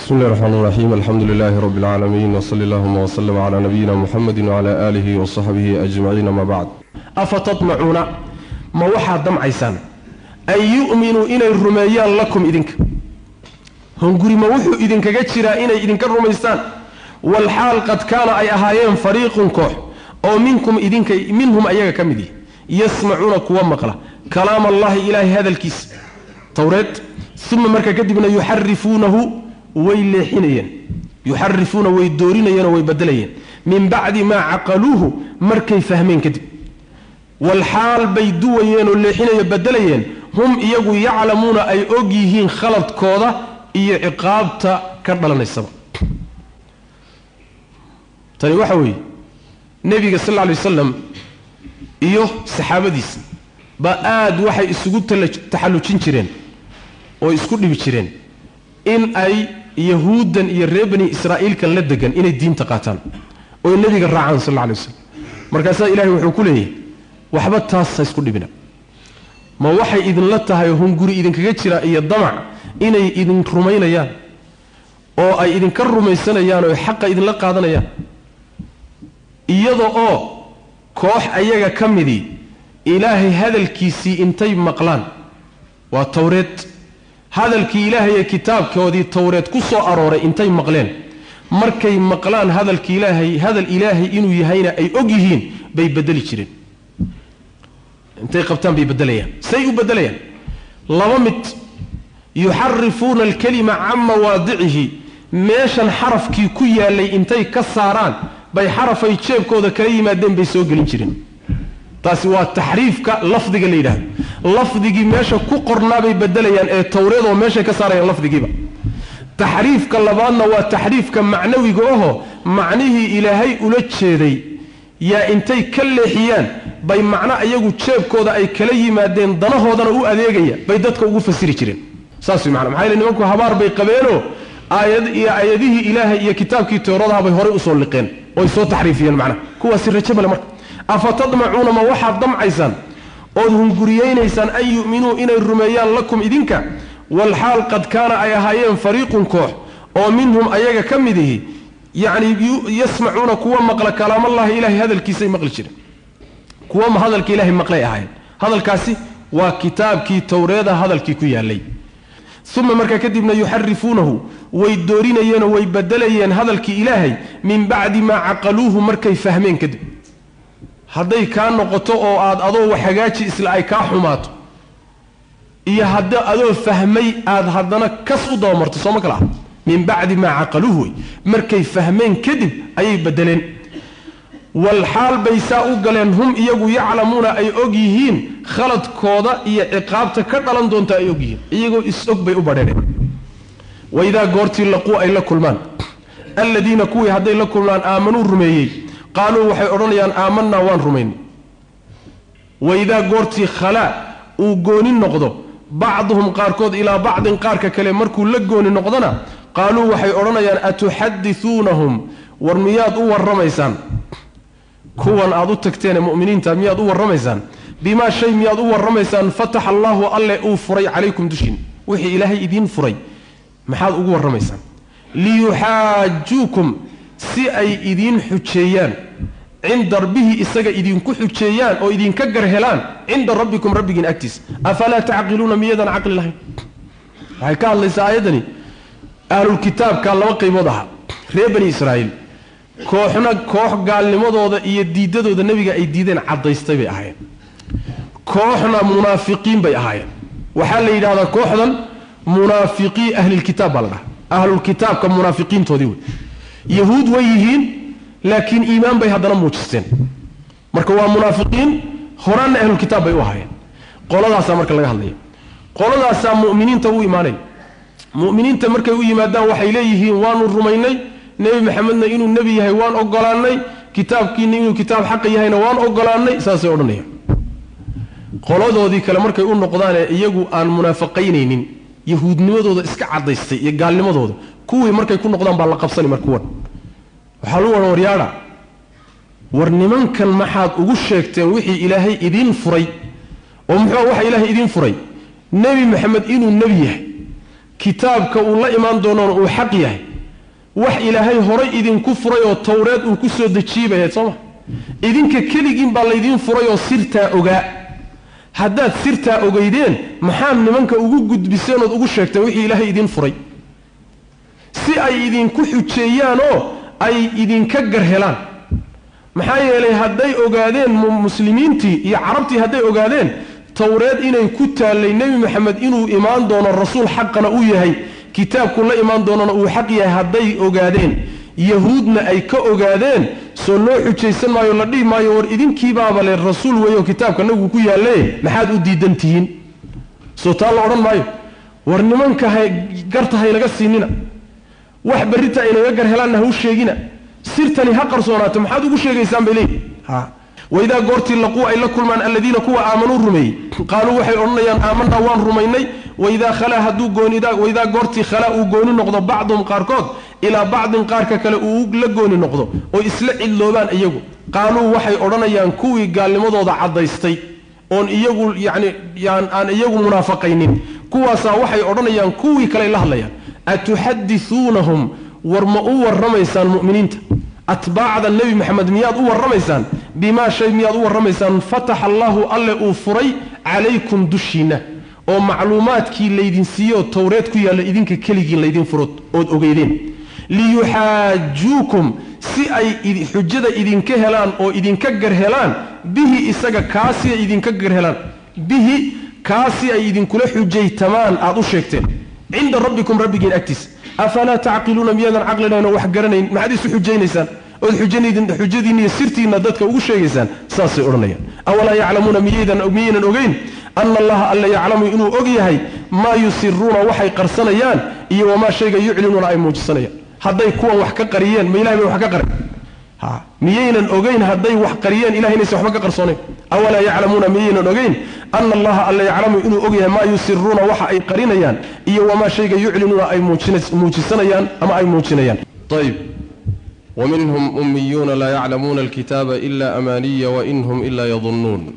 بسم الله الرحمن الرحيم الحمد لله رب العالمين وصلى اللهم وسلم على نبينا محمد وعلى آله وصحبه أجمعين ما بعد afatadmacuuna ma waxaad damcaysaan an yu'minuu inay rumeeyaan lakum idinka hunguri ma wuxuu idinkaga jiraa inay idinka rumaystaan walxaal qad kaana ay ahaayeen fariiqun koox oo minkum idinka minhum ayaga ka mid yihi yasmacuuna kuwa maqla kalaam allahi ilaahay hadalkiisa towreed uma marka kadibna yuxarifuunahu way leexinayeen yuxarifuuna way doorinayeen oo way bedelayeen min bacdi maa caqaluuhu markay fahmeen kadib walxaal bay duwayeen oo leexinayo bedelayeen hum iyagu yaclamuuna ay og yihiin khaladkooda iyo ciqaabta ka dhalanaysaba tani waxa weeye nebiga sal lla lay wasalam iyo saxaabadiisa ba aad waxay isugu taxallujin jireen oo isku dhibi jireen in ay yahuuddan iyo reer bani israa'iilkan la degan inay diinta qaataan oo nebiga raacaan sal alla lay wasalam markaasaa ilahay wuxuu ku leeyahy waxba taas ha isku dhibina ma waxay idinla tahay oo hunguri idinkaga jira iyo damac inay idin rumaynayaan oo ay idinka rumaysanayaan oo xaqa idinla qaadanayaan iyada oo koox ayaga ka midii ilaahay hadalkiisii intay maqlaan waa towreed hadalkii ilaahay ee kitaabkoodii towreed ku soo arooray intay maqleen markay maqlaan hadalki ilaahay hadal ilaahay inuu yahayna ay og yihiin bay bedeli jireen intay qabtaan bay bedelayaan say u bedelayaan laba mid yuxarifuuna alkalima can mawaadicihi meeshan xarafkii ku yaalay intay ka saaraan bay xarafay jeebkooda kala yimaadeen bay soo gelin jireen taasi waa taxriifka lafdiga la yidhahdo lafdigii meesha ku qornaabay bedelayaan ee towreedoo meeshay ka saarayaan lafdigiiba taxriifka labaadna waa taxriifka macnawiga aho macnihii ilaahay ula jeeday yaa intay ka leexiyaan bay macno iyagu jeebkooda ay kala yimaadeen danahoodana u adeegaya bay dadka ugu fasiri jireen saas way macana maxaa yeele nimanku habaar bay qabeenoo aayad iyo aayadihii ilaahay iyo kitaabkii tooradaha bay horey usoo liqeen oy soo taxriifiyeen macnaha kuwaasi rajo male marka afatadmacuuna ma waxaad damcaysaan ood hunguriyeynaysaan an yu'minuu inay rumeeyaan lakum idinka walxaal qad kaana ay ahaayeen fariiqun koox oo minhum ayaga ka mid ihi yacni yasmacuuna kuwa maqla kalaamallaahi ilahay hadalkiisay maqli jireen kuwa ma hadalka ilaahay maqlay ahaayeen hadalkaasi waa kitaabkii towreeda hadalkii ku yaalay uma markaa kadibna yuxarifuunahu way doorinayeenoo way bedelayeen hadalkii ilaahay min bacdi maa caqaluuhu markay fahmeen kadib hadday kaa noqoto oo aad adoo wax hagaaji isla ay kaa xumaato iyo hadda adoo fahmay aad haddana kas u dabamarto sooma kala ah min bacdi maa caqaluuhu wey markay fahmeen kadib ayay bedeleen walxaal bay saa u galeen hum iyagu yaclamuuna ay og yihiin khaladkooda iyo ciqaabta ka dhalan doonta ay og yihiin iyagoo is-og bay u badheeneen waidaa goortii laquu ay la kulmaan alladiina kuwii hadday la kulmaan aamanuu rumeeyey qaaluu waxay odhanayaan aamanaa waan rumaynay waidaa goortii khalaa uu gooni noqdo bacduhum qaarkood ilaa bacdin qaarka kale markuu la gooni noqdona qaaluu waxay odhanayaan atuxadisuunahum war miyaad u warramaysaan kuwan aad u tagteene mu'miniinta miyaad u warramaysaan bimaa shay miyaad u warramaysaan fataxa allaahu alle uu furay calaykum dushiin wixii ilaahay idiin furay maxaad ugu warramaysaan liyuxaajuukum si ay idiin xujeeyaan cinda rabbihii isaga idinku xujeeyaan oo idinka garhelaan cinda rabbikum rabbigiin agtiisa afalaa tacqiluuna miyadan caqli lahayn waxay ka hadlaysaa aayaddani ahlulkitaabka laba qaybood ahaa reer bani israa'iil kooxna koox gaalnimadooda iyo diidadooda nebiga ay diideen caddaystay bay ahaayeen kooxna munaafiqiin bay ahaayeen waxaa la yidhahdaa kooxdan munaafiqii ahlilkitaab baa la dhaha ahlulkitaabka munaafiqiintoodii wey yahuud way yihiin laakiin iimaan bay haddana muujisteen marka waa munaafiqiin horaanna ahlulkitaab bay u ahaayeen qoladaasaa marka laga hadlaya qoladaasaa mu'miniinta u imaanaya mu'miniinta markay u yimaadaan waxay leeyihiin waanu rumaynay nebi maxamedna inuu nebi yahay waan ogolaanay kitaabkiina inuu kitaab xaqa yahayna waan ogolaanay saasay odhanayaan qoladoodii kale markay u noqdaanee iyagu aan munaafaqaynaynin yahuudnimadooda iska cadaystay iyo gaalnimadooda kuwii markay ku noqdaan baa la qabsani mar kuwan waxaa lu wahan waryaadha war nimankan maxaad ugu sheegteen wixii ilaahay idiin furay oo muxuu waxa ilaahay idiin furay nebi maxamed inuu nebi yahay kitaabka uu la imaan doonoona uu xaq yahay wax ilaahay horay idinku furay oo towreed uu ku soo dejiibayayd sooma idinka keligiin baa laydiin furay oo sirtaa ogaa haddaad sirtaa ogeydeen maxaad nimanka ugu gudbiseen ood ugu sheegteen wixii ilaahay idiin furay si ay idinku xujeeyaan oo ay idinka gar helaan maxaa yeelay hadday ogaadeen muslimiintii iyo carabtii hadday ogaadeen towreed inay ku taallay nebi maxamed inuu imaan doono rasuul xaqana uu yahay kitaabku la imaan doonana uu xaq yahay hadday ogaadeen yahuudna ay ka ogaadeen soo loo xujaysan maayo la dhihi maayo war idinkiibaaba le rasuul weeyo kitaabka nagu ku yaalle maxaad u diidan tihiin soo taa la odhan maayo war nimanka ha garta haynaga siinina wax berrita aynaga gar helaanna ha u sheegina sirtani ha qarsoonaato maxaad ugu sheegaysaan bay leeyihi waidaa goortii laquu ay la kulmaan alladiina kuwa aamanuu rumeeyey qaaluu waxay odhanayaan aamanaa waan rumaynay waidaa khalaa hadduu goonwaidaa goortii khalaa uu gooni noqdo bacduhum qaarkood ilaa bacdin qaarka kale uu la gooni noqdo oo isla cidloobaan iyagu qaaluu waxay odhanayaan kuwii gaalnimadooda caddaystay oon iyagu yani aan iyagu munaafaqaynin kuwaasaa waxay odhanayaan kuwii kale la hadlayaan atuxadisuunahum war ma u warramaysaan mu'miniinta atbaacda nebi maxamed miyaad u warramaysaan bimaa shay miyaad u warramaysaan fataxa allaahu alle uu furay calaykum dushiinna oo macluumaadkii laydin siiyoo towreed ku yaalla idinka keligiin laydin furo ood ogeydeen liyuxaajuukum si ay xujada idinka helaan oo idinka gar helaan bihi isaga kaasi ay idinka gar helaan bihi kaasi ay idinkula xujaytamaan aad u sheegteen cinda rabbikum rabbigiin agtiisa afalaa tacqiluuna miyaadan caqlinayn oo wax garanayn maxaad isu xujaynaysaan ood xujadiinna iyo sirtiinna dadka ugu sheegaysaan saasay odhanayaan awalaa yaclamuuna miyaynan ogeyn ana allaha alla yaclamu inuu og yahay maa yusiruuna waxay qarsanayaan iyo wamaa shayga yuclinuuna ay muujisanayaan hadday kuwan wax ka qariyeen ma ilahay bay wax ka qarin miyaynan ogeyn hadday wax qariyeen ilahay inaysan waxba ka qarsoonayn awalaa yaclamuuna miyaynan ogeyn ana allaha alla yaclamu inuu og yahay maa yusiruuna waxa ay qarinayaan iyo wamaa shayga yuclinuuna ay muujisanayaan ama ay muujinayaan ayb ومنهم أميون لا يعلمون الكتاب إلا أماني وإنهم إلا يظنون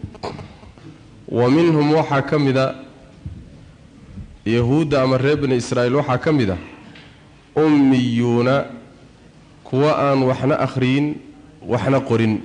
ومنهم وحا كمدا يهود أمر بن إسرائيل وحا كمدا أميون كواء وحنا أخرين وحنا قرين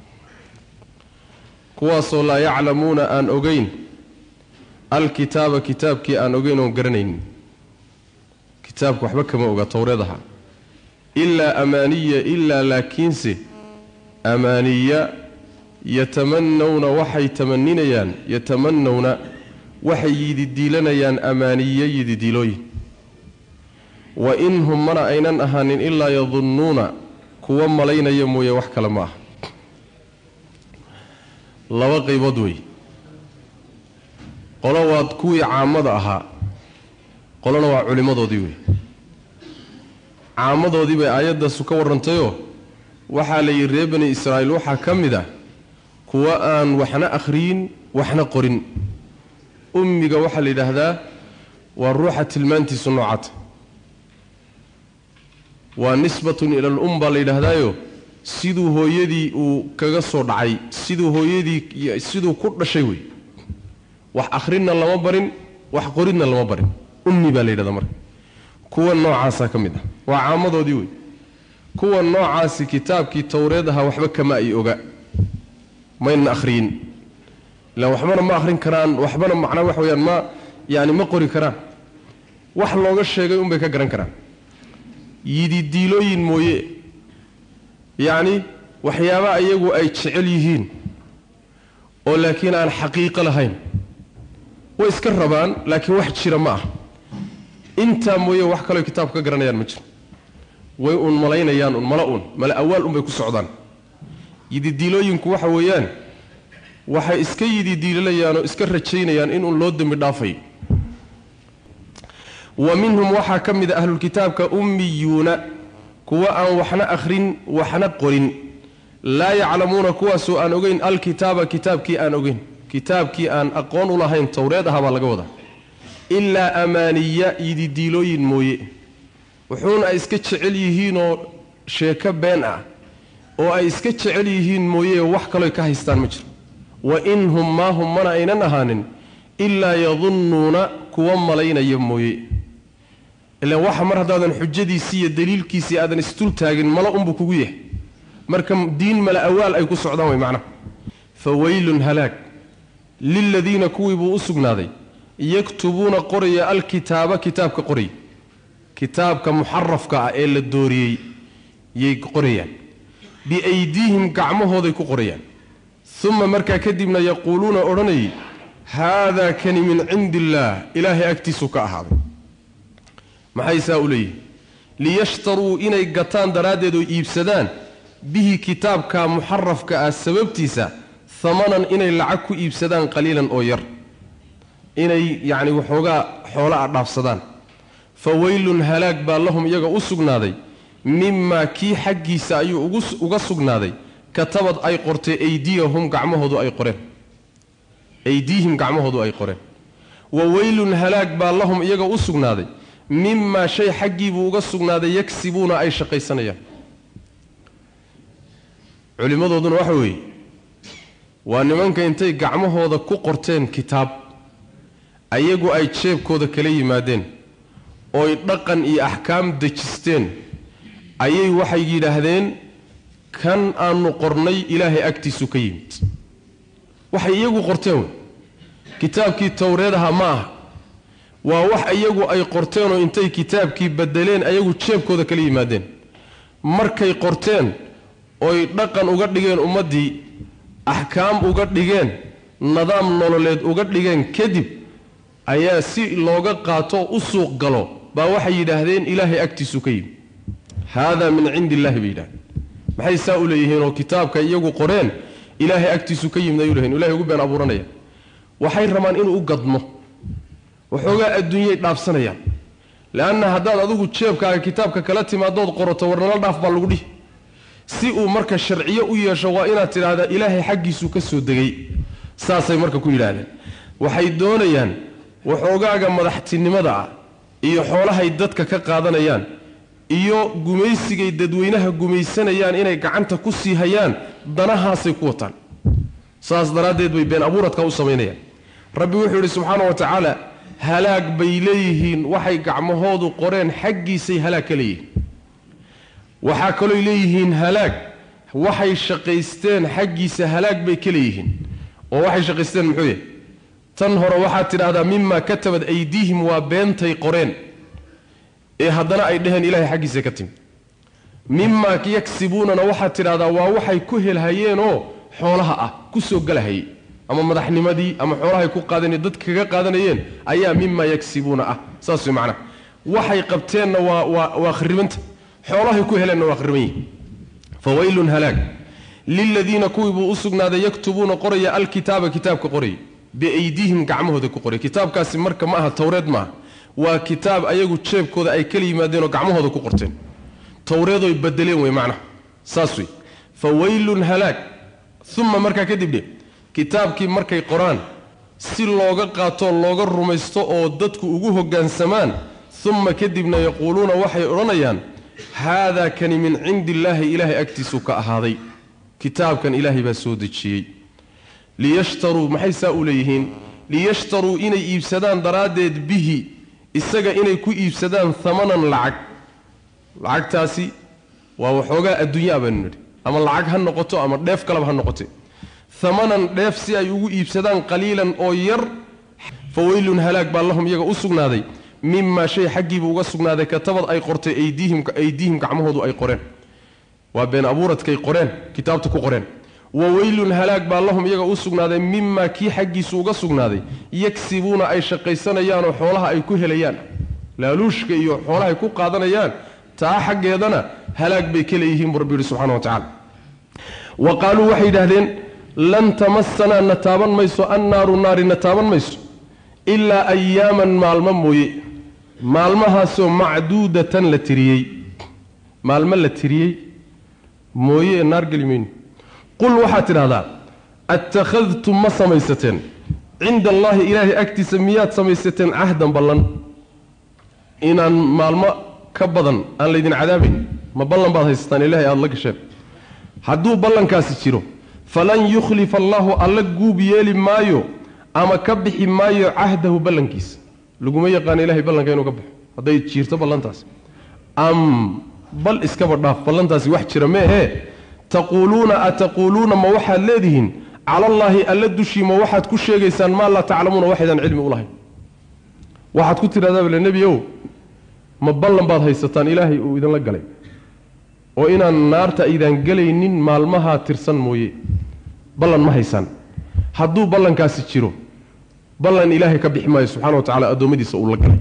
كواصو لا يعلمون أن أغين الكتاب كتابك أن أغين وقرنين كتابك وحبك ما أغا توريضها ilaa amaaniya ilaa laakiinse amaaniya yatamanawna waxay tamaninayaan yatamanawna waxay yididiilanayaan amaaniye yididiilooyin wa in hum mana aynan ahaanin ilaa yadunnuuna kuwa malaynaya mooye wax kale ma aha laba qaybood wey qolo waad kuwii caamada ahaa qolona waa culimmadoodii wey caamadoodii bay aayaddaasu ka warrantayoo waxaa la yidhi reer bani israa'iil waxaa ka mid ah kuwa aan waxna akhriyin waxna qorin ummiga waxaa la yidhaahdaa waa ruuxa tilmaantiisu noocata waa nisbatun ila alum baa la yidhaahdaayo siduu hooyadii uu kaga soo dhacay siduu hooyadii siduu ku dhashay wey wax akhrinna lama barin wax qoridna lama barin ummi baa la yidhahdaa marka kuwa noocaasaa ka mid ah waa caamadoodii wey kuwa noocaasi kitaabkii towreed ahaa waxba kama ay oga maynan akhriyin ilaan waxbana ma akhrin karaan waxbana macnaa wax weyaan ma yaani ma qori karaan wax looga sheegay unbay ka garan karaan yididiilooyin mooye yacni waxyaaba iyagu ay jecel yihiin oo laakiin aan xaqiiqo lahayn way iska rabaan laakiin wax jira ma ah intaa mooye wax kaloo kitaabka ka garanayaan ma jiro way uun malaynayaan un mala uun mala awaal unbay ku socdaan yididiilooyinku waxa weeyaan waxay iska yididiilanayaan oo iska rajaynayaan in uun loo dembi dhaafayo wa minhum waxaa ka mid a ahlulkitaabka ummiyuuna kuwa aan waxna akhrin waxna qorin laa yaclamuuna kuwaasoo aan ogeyn alkitaaba kitaabkii aan ogeyn kitaabkii aan aqoon u lahayn towreed ahaa baa laga wadaa ilaa amaaniya yididiilooyin mooye wuxuuna ay iska jecel yihiinoo sheeko been ah oo ay iska jecel yihiin mooye wax kalooy ka haystaan ma jiro wa in hum maa hum mana aynan ahaanin ilaa yadunnuuna kuwa malaynaya mooye ilaan waxa mar haddaadan xujadiisii iyo daliilkiisii aadan isdul taagin mala unbuu kugu yahay marka diin mala awaal ay ku socdaan way macnaha fa weylun halaag liladiina kuwii buu u sugnaaday yaktubuuna qoraya alkitaaba kitaabka qoraya kitaabka muxarafka ah ee la dooriyey yay qorayaan biaydiihim gacmahooday ku qorayaan uma markaa kadibna yaquuluuna odhanayay haadaa kani min cindi illaah ilaahay agtiisuu ka ahaaday maxay saa u leeyihin liyashtaruu inay gataan daraaddeed oo iibsadaan bihi kitaabka muxarafka ah sababtiisa hamanan inay lacag ku iibsadaan qaliilan oo yar inay yacni waxoogaa xoolo a dhaafsadaan fa weylun halaag baa lahum iyaga u sugnaaday mimaa kii xaggiisa ayuu uga sugnaaday katabad ay qortay aydiyahum gacmahoodu ay qoreen aydiihim gacmahoodu ay qoreen wa weylun halaag baa lahum iyaga u sugnaaday mimaa shay xaggiibuu uga sugnaaday yagsibuuna ay shaqaysanayaan culimmadooduna waxa weeye waa nimanka intay gacmahooda ku qorteen kitaab ayagu ay jeebkooda kala yimaadeen ooy dhaqan iyo axkaam dejisteen ayay waxay yidhaahdeen kan aanu qornay ilaahay agtiisu ka yimid waxay iyagu qorteen wey kitaabkii towreed aha ma aha waa wax iyagu ay qorteenoo intay kitaabkii bedeleen ayagu jeebkooda kala yimaadeen markay qorteen oy dhaqan uga dhigeen ummaddii axkaam uga dhigeen nidaam nololeed uga dhigeen kadib ayaa si looga qaato u suuq galo baa waxay yidhaahdeen ilaahay agtiisu ka yimid haadaa min cindi illahi bay yidhahdeen maxay saa u leeyihiinoo kitaabka iyagu qoreen ilaahay agtiisu ka yimid ayuu leeyihin ilahay ugu been abuuranaya waxay rabaan inuu u gadmo waxoogaa adduunyay dhaafsanayaan leanna haddaad adigu jeebkaaga kitaabka kala timaadood qorato warnala dhaaf baa lagu dhihi si uu marka sharciyo u yeesho waa inaad tidhaahdaa ilaahay xaggiisuu ka soo degay saasay marka ku yidhaahdeen waxay doonayaan waxoogaaga madaxtinimada ah iyo xoolahay dadka ka qaadanayaan iyo gumaysigay dadweynaha gumaysanayaan inay gacanta ku sii hayaan danahaasay ku wataan saas daraaddeed bay been abuuradka u samaynayaan rabbi wuxuu yidhi subxaana wa tacaala halaag bay leeyihiin waxay gacmahoodu qoreen xaggiisay halaag ka leeyihiin waxaa kalooy leeyihiin halaag waxay shaqaysteen xaggiisa halaag bay ka leeyihiin oo waxay shaqaysteen muxuu yahay tan hore waxaad tidhaahdaa mimaa katabad aydiihim waa beentay qoreen ee haddana ay dheheen ilahay xaggiisa ka timi mimaa yagsibuunana waxaad tidhahdaa waa waxay ku helhayeenoo xoolaha ah ku soo galahayey ama madaxnimadii ama xoolahay ku qaadan dadka kaga qaadanayeen ayaa mimaa yagsibuuna ah saas way macnaha waxay qabteenna waa waa waa kharibanta xoolahay ku heleenna waa khariban yihin fa weylun halaag liladiina kuwii buu u sugnaaday yaktubuuna qoraya alkitaaba kitaabka qoraya biaydiihim gacmahooda ku qoraya kitaabkaasi marka ma aha towreed maaha waa kitaab ayagu jeebkooda ay kala yimaadeen oo gacmahooda ku qorteen towreedoy badeleen wey macnaha saas wey fa weylun halaag uma markaa kadib dhe kitaabkii markay qoraan si looga qaatoo looga rumaysto oo dadku ugu hoggaansamaan uma kadibna yaquuluuna waxay odhanayaan haadaa kani min cindi illaahi ilaahay agtiisuu ka ahaaday kitaabkan ilaahay baa soo dejiyey liyashtaruu maxay saa u leeyihiin liyashtaruu inay iibsadaan daraaddeed bihi isaga inay ku iibsadaan hamanan lacag lacagtaasi waa waxoogaa adduunyaa baanu nidhi ama lacag ha noqoto ama dheef kaleba ha noqote hamanan dheef si ay ugu iibsadaan qaliilan oo yar fa weylun halaag baa lahum iyaga u sugnaaday mimaa shay xaggiibuu uga sugnaaday katabad ay qortay aydiihim gacmahoodu ay qoreen waa been abuuradkay qoreen kitaabta ku qoreen wa weylun halaag baa lahum iyaga u sugnaaday mimaa kii xaggiisu uga sugnaaday yagsibuuna ay shaqaysanayaanoo xoolaha ay ku helayaan laaluushka iyo xoolahay ku qaadanayaan taa xaggeedana halaag bay ka leeyihiin buu rabbi yihi subxana wa tacala wa qaaluu waxay yidhaahdeen lan tamasanaa na taaban mayso annaaru naari na taaban mayso ilaa ayaaman maalmo mooye maalmahaasoo macduudatan la tiriyey maalmo la tiriyey mooye ee naar geli mayno qul waxaad tidhahdaa attakhadtum ma samaysateen cinda allaahi ilaahay agtiisa miyaad samaysateen cahdan ballan inaan maalmo ka badan aan laydin cadaabayn ma ballan baad haysataan ilaahay aada la gasheen hadduu ballankaasi jiro falan yukhlifa allaahu alla guub yeeli maayo ama ka bixi maayo cahdahu ballankiisa laguma yaqaano ilahay ballanka inuu ka baxo hadday jiirto ballantaasi am bal iskaba dhaaf ballantaasi wax jira meehee taquuluuna ataquuluuna ma waxaad leedihiin cala allaahi alla dushii ma waxaad ku sheegaysaan maa laa taclamuuna waxaydaan cilmi u lahayn waxaad ku tidhahdaa bale nebiyow ma ballan baad haysataan ilaahay uu idinla galay oo inaan naarta aydaan gelaynin maalmahaa tirsan mooye ballan ma haysaan hadduu ballankaasi jiro ballan ilaahay ka bixi maayo subxana wa tacala addoommadiisa uu la galay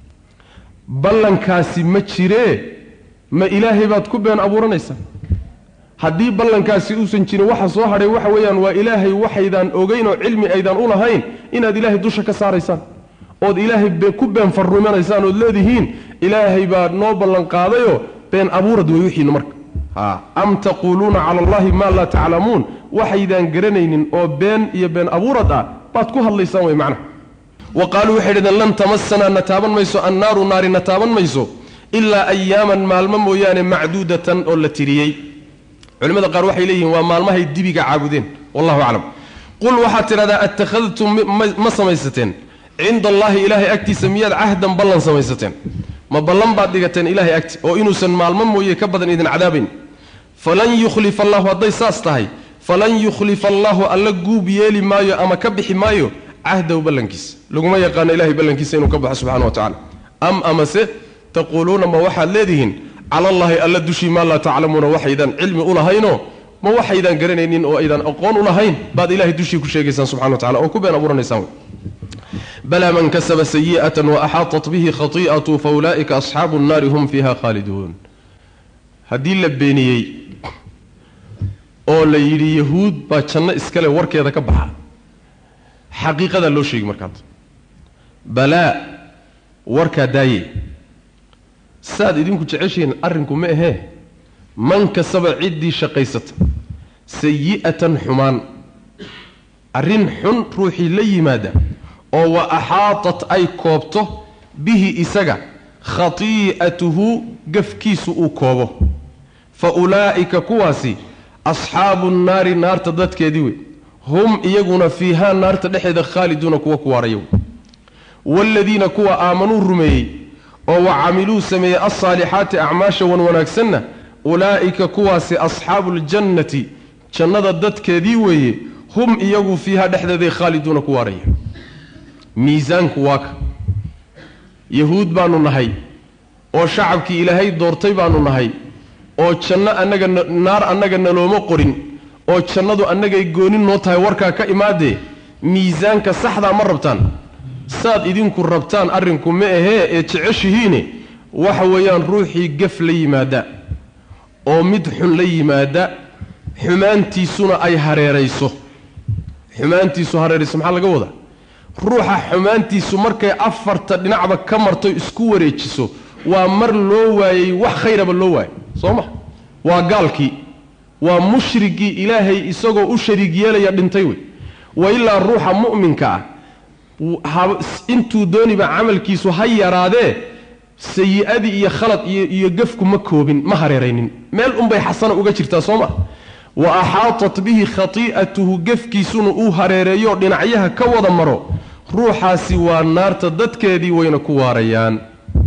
ballankaasi ma jiree ma ilaahay baad ku been abuuranaysaa haddii ballankaasi uusan jirin waxa soo hadhay waxa weeyaan waa ilaahay waxaydaan ogeyn oo cilmi aydaan u lahayn inaad ilaahay dusha ka saaraysaan ood ilaahay ku been farrumanaysaan ood leedihiin ilaahay baa noo ballan qaadayoo been abuurad wey wixiinu marka am taquuluuna cala allahi maa laa taclamuun waxaydaan garanaynin oo been iyo been abuurad ah baad ku hadlaysaan wey macnaha wa qaaluu waxay dhahdeen lan tamasanaa na taaban mayso annaaru naari na taaban mayso ilaa ayaaman maalmo mooyaane macduudatan oo la tiriyey culimmada qaar waxay leeyihiin waa maalmahay dibiga caabudeen wallahu aclam qul waxaad tidhahdaa attakhadtum ma samaysateen cinda allaahi ilaahay agtiisa miyaad cahdan ballan samaysateen ma ballan baad dhigateen ilaahay agti oo inuusan maalmo mooye ka badan idin cadaabayn falan yukhlifa allahu hadday saas tahay falan yukhlifa allaahu alla guub yeeli maayo ama ka bixi maayo cahdahu ballankiisa laguma yaqaano ilahay ballankiisa inuu ka baxo subxana wa tacala am amase taquuluuna ma waxaad leedihiin cala allaahi alla dushii maa laa taclamuuna waxaydaan cilmi u lahaynoo ma waxaydaan garanaynin oo aydaan aqoon u lahayn baad ilahay dushii ku sheegaysaan subxana wa tacala oo ku been abuuranaysaan balaa man kasaba sayi'atan waaxaatat bihi khati'atu fa ulaa'ika asxaabu nnaari hum fiiha khaaliduun haddii la beeniyey oo la yidhi yahuud baa janno iskale warkeeda ka baxa xaqiiqadaa loo sheegi markaad balaa warkaa daaye saad idinku jeceshihiin arrinku ma ahee man kasaba ciddii shaqaysata sayi'atan xumaan arrin xun ruuxii la yimaada oo wa axaatat ay koobto bihi isaga khatii'atuhu gafkiisu uu koobo fa ulaa'ika kuwaasi asxaabu nnaari naarta dadkeedii wey hum iyaguna fiihaa naarta dhexeeda khaaliduuna kuwa ku waaraya wey waaladiina kuwa aamanuu rumeeyey oo wa camiluu sameeyey alsaalixaati acmaasha wan wanaagsanna ulaa'ika kuwaasi asxaabuuljannati jannada dadkeedii weeye hum iyagu fiihaa dhexdeeday khaaliduuna ku waaraya miisaanku waa ka yahuud baanu nahay oo shacabkii ilaahay doortay baanu nahay oo janno annaga naar annaga nalooma qorin oo jannadu annagay gooni noo tahay warkaa ka imaadee miisaanka saxdaa ma rabtaan saad idinku rabtaan arrinku ma ahee ee jeceshihiine waxa weeyaan ruuxii gaf la yimaada oo mid xun la yimaada xumaantiisuna ay hareerayso xumaantiisu hareerayso maxaa laga wadaa ruuxa xumaantiisu markay afarta dhinacba ka marto isku wareejiso waa mar loo waayey wax khayraba loo waayay soo ma waa gaalkii waa mushrigii ilaahay isagoo u shariig yeelaya dhintay wey wa ilaa ruuxa mu'minka ah intuu dooniba camalkiisu ha yaraadee sayi-adii iyo khalad iyo iyo gafku ma koobin ma hareeraynin meel unbay xasana uga jirtaa soo ma wa axaatat bihi khatii'atuhu gafkiisuna uu hareereeyo dhinacyaha ka wada maro ruuxaasi waa naarta dadkeedii wayna ku waarayaan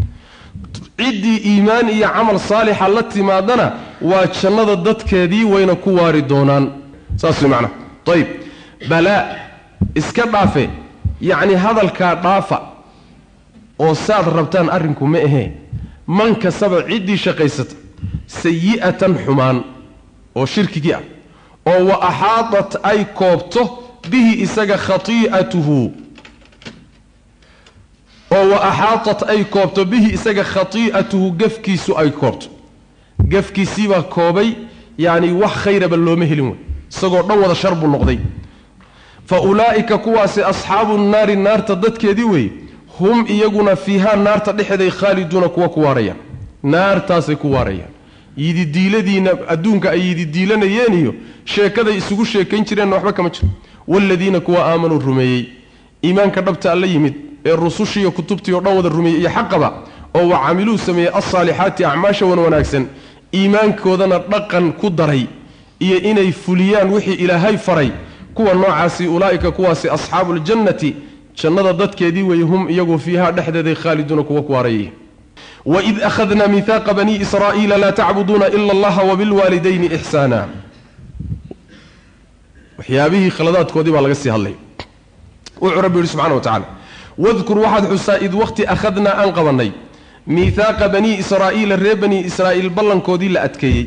ciddii iimaan iyo camal saalixa la timaadana waa jannada dadkeedii wayna ku waari doonaan saas way macnaha ayib balaa iska dhaafe yacni hadalkaa dhaafa oo saad rabtaan arrinku ma ahee man kasaba ciddii shaqaysata sayi'atan xumaan oo shirkigii ah oo wa axaadat ay koobto bihi isaga khatii'atuhu oo wa axaatat ay koobto bihi isaga khatii'atuhu gafkiisu ay koobto gafkiisiibaa koobay yacni wax khayraba looma helin wey isagoo dhan wada shar buu noqday fa ulaa'ika kuwaasi asxaabu nnaari naarta dadkeedii weeye hum iyaguna fiihaa naarta dhexeeday khaaliduuna kuwa ku waarayaan naartaasay ku waarayaan yididiiladiina adduunka ay yididiilanayeen iyo sheekaday isugu sheekayn jireenna waxba kama jiro waaladiina kuwa aamanuu rumeeyey iimaanka dhabta alla yimid ee rusushiiyo kutubtii oo dhan wada rumeeyey iyo xaqaba oo wa camiluu sameeyey alsaalixaati acmaasha wan wanaagsan iimaankoodana dhaqan ku daray iyo inay fuliyaan wixii ilaahay faray kuwa noocaasi ulaa'ika kuwaasi asxaabuuljannati jannada dadkeedii weeye hum iyagu fiihaa dhexdeeday khaaliduuna kuwa ku waarayay waid akhadna miihaaqa bani israa'iila laa tacbuduuna ila allaha wabilwaalidayni ixsaana waxyaabihii khaladaadkoodii baa laga sii hadlay wuxuu rabbi yihi subxana wa tacala wadkur waxaad xusaa id wakhti akhadnaa aan qabannay miihaaqa banii israa'iila reer bani israa'iil ballankoodii la adkeeyey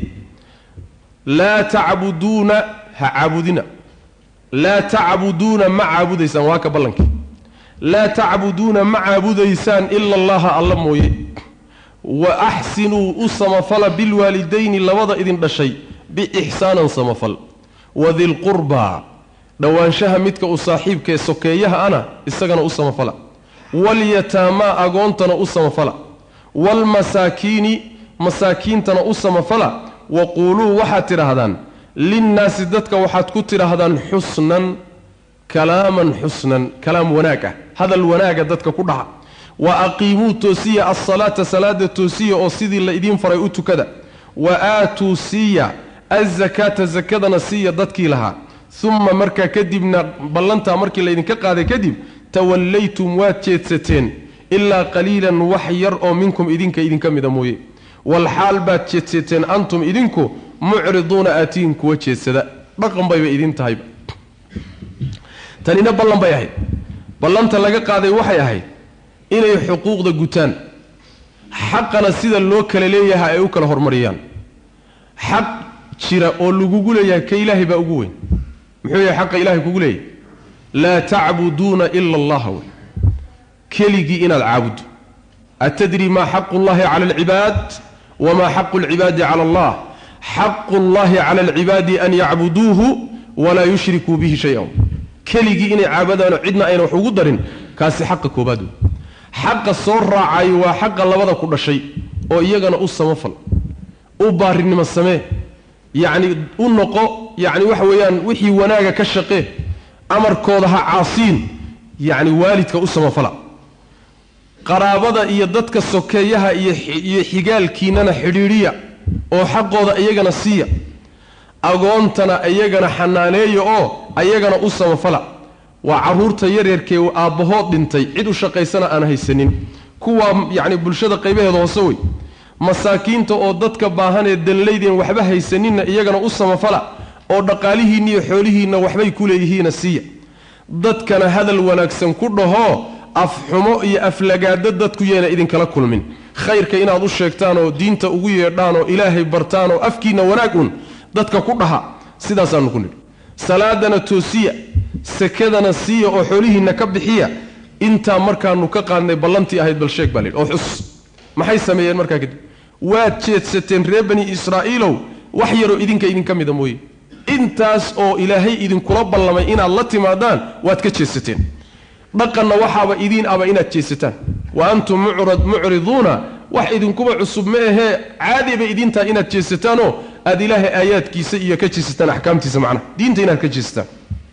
laa tacbuduuna ha caabudina laa tacbuduuna ma caabudaysaan waa ka ballankii laa tacbuduuna ma caabudaysaan ila allaha alla mooye wa axsinuu u samafala bilwaalidayni labada idin dhashay biixsaanan samafal wadilqurbaa dhowaanshaha midka u saaxiibkaee sokeeyaha ana isagana u samafala walyataamaa agoontana u samafala waalmasaakiini masaakiintana u samafala waquuluu waxaad tidhaahdaan linnaasi dadka waxaad ku tidhaahdaan xusnan kalaaman xusnan kalaam wanaag ah hadal wanaaga dadka ku dhaca wa aqiimuu toosiya alsalaata salaada toosiya oo sidii la idiin faray u tukada wa aatuu siiya azakaata sakadana siiya dadkii lahaa uma markaa kadibna ballantaa markii laydinka qaaday kadib tawallaytum waad jeedsateen ilaa qaliilan wax yar oo minkum idinka idinka mida mooye walxaal baad jeedsateen antum idinku mucriduuna aatiin kuwa jeedsada dhaqan bayba idin tahayba tanina ballan bay ahayd ballanta laga qaaday waxay ahayd inay xuquuqda gutaan xaqana sida loo kala leeyahay ay u kala hormariyaan xaq jira oo lagugu leeyahay ka ilaahay baa ugu weyn muxuu yahay xaqa ilahay kugu leeyahay laa tacbuduuna ila allaha wey keligii inaad caabuddo atadri maa xaqu llahi cala alcibaad wamaa xaqu alcibaadi cala allah xaqu llahi cala alcibaadi an yacbuduuhu walaa yushrikuu bihi shay-an keligii inay caabadaano cidna ayna wax ugu darin kaasi xaqa koobaad wey xaqa soo raacayo waa xaqa labada ku dhashay oo iyagana u samafal u baarinimo samee yacni u noqo yacni waxa weeyaan wixii wanaaga ka shaqee amarkooda ha caasiin yacni waalidka u samafala qaraabada iyo dadka sokeeyaha iyo iyo xigaalkiinana xidhiidhiya oo xaqooda iyagana siiya agoontana iyagana xanaaneeya oo ayagana u samafala waa carruurta yaryarkee aabbahood dhintay cid u shaqaysana aan haysanin kuwaa yacni bulshada qaybaheeda hoose wey masaakiinta oo dadka baahanee danlaydeen waxba haysaninna iyagana u samafala oo dhaqaalihiinna iyo xoolihiinna waxbay ku leeyihiina siiya dadkana hadal wanaagsan ku dhahoo afxumo iyo aflagaado dadku yeena idinkala kulmin khayrka inaad u sheegtaan oo diinta ugu yeedhaan oo ilaahay bartaan oo afkiinna wanaag un dadka ku dhaha sidaasaanu ku nidhi salaadana toosiya sakadana siiya oo xoolihiinna ka bixiya intaa markaanu ka qaadnay ballantii ahayd bal sheeg baa layidhi oo xus maxay sameeyeen markaa kadib waad jeedsateen reer bani israa'iilow wax yaroo idinka idinka mida mooye intaas oo ilaahay idinkula ballamay inaad la timaadaan waad ka jeedsateen dhaqanna waxaaba idiin aba inaad jeedsataan wa antum mucriduuna wax idinkuba cusub ma ahee caadi bay idiin tahay inaad jeesataanoo aad ilaahay aayaadkiisa iyo ka jeesataan axkaamtiisa macnaha diinta inaad ka jeesataan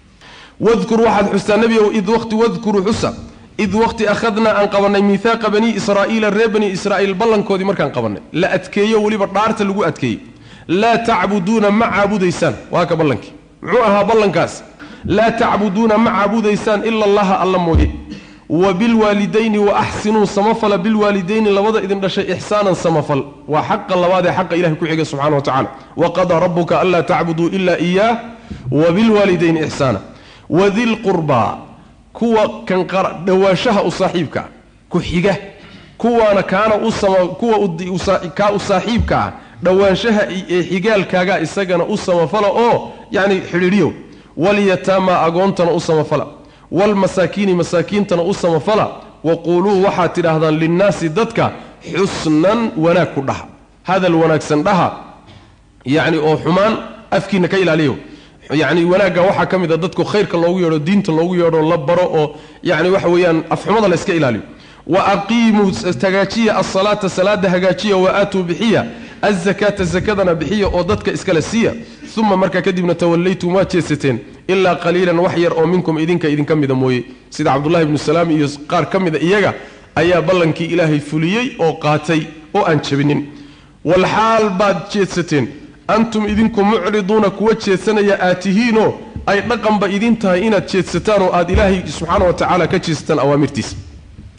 wadkur waxaad xustaa nebigow id waqti wadkuru xusa id waqti akhadnaa aan qabannay miihaaqa banii israa'iila reer bani israa'iil ballankoodii markaan qabannay la adkeeyo weliba dhaarta lagu adkeeyey laa tacbuduuna ma caabudaysaan waa ka ballankii muxuu ahaa ballankaas laa tacbuduuna ma caabudaysaan ila allaha alla mooye wa bilwaalidayni wa axsinuu samafala bilwaalidayni labada idin dhashay ixsaanan samafal waa xaqa labaad ee xaqa ilahay ku xiga subxana wa tacala waqadaa rabuka anlaa tacbuduu ila iyaah wa bilwaalidayni ixsaana wadilqurbaa kuwa kan dhowaanshaha u saaxiibka ah ku xiga kuwaana kaana kuwa kaa u saaxiibka ah dhowaanshaha ee xigaalkaaga isagana u samafala oo yacni xidhiidhiyo walyataamaa agoontana u samafala waalmasaakiini masaakiintana u samafala waquuluu waxaad tidhaahdaan linnaasi dadka xusnan wanaag ku dhaha hadal wanaagsan dhaha yacni oo xumaan afkiina ka ilaaliyo yacni wanaagga waxaa ka mid a dadku khayrka loogu yeedho diinta loogu yeedho la baro oo yacni waxa weeyaan afxumada la iska ilaaliyo wa aqiimuu hagaajiya alsalaata salaada hagaajiya wa aatuu bixiya azakaata zakadana bixiya oo dadka iskale siiya uma markaa kadibna tawallaytum waad jeesateen ilaa qaliilan wax yar oo minkum idinka idinka mida mooye sida cabdullahi ibnu salaam iyo qaar ka mida iyaga ayaa ballankii ilaahay fuliyey oo qaatay oo aan jabinin walxaal baad jeedsateen antum idinku mucriduuna kuwa jeedsanaya aad tihiinoo ay dhaqanba idin tahay inaad jeedsataan oo aad ilaahay subxaana wa tacaala ka jeedsataan awaamirtiisa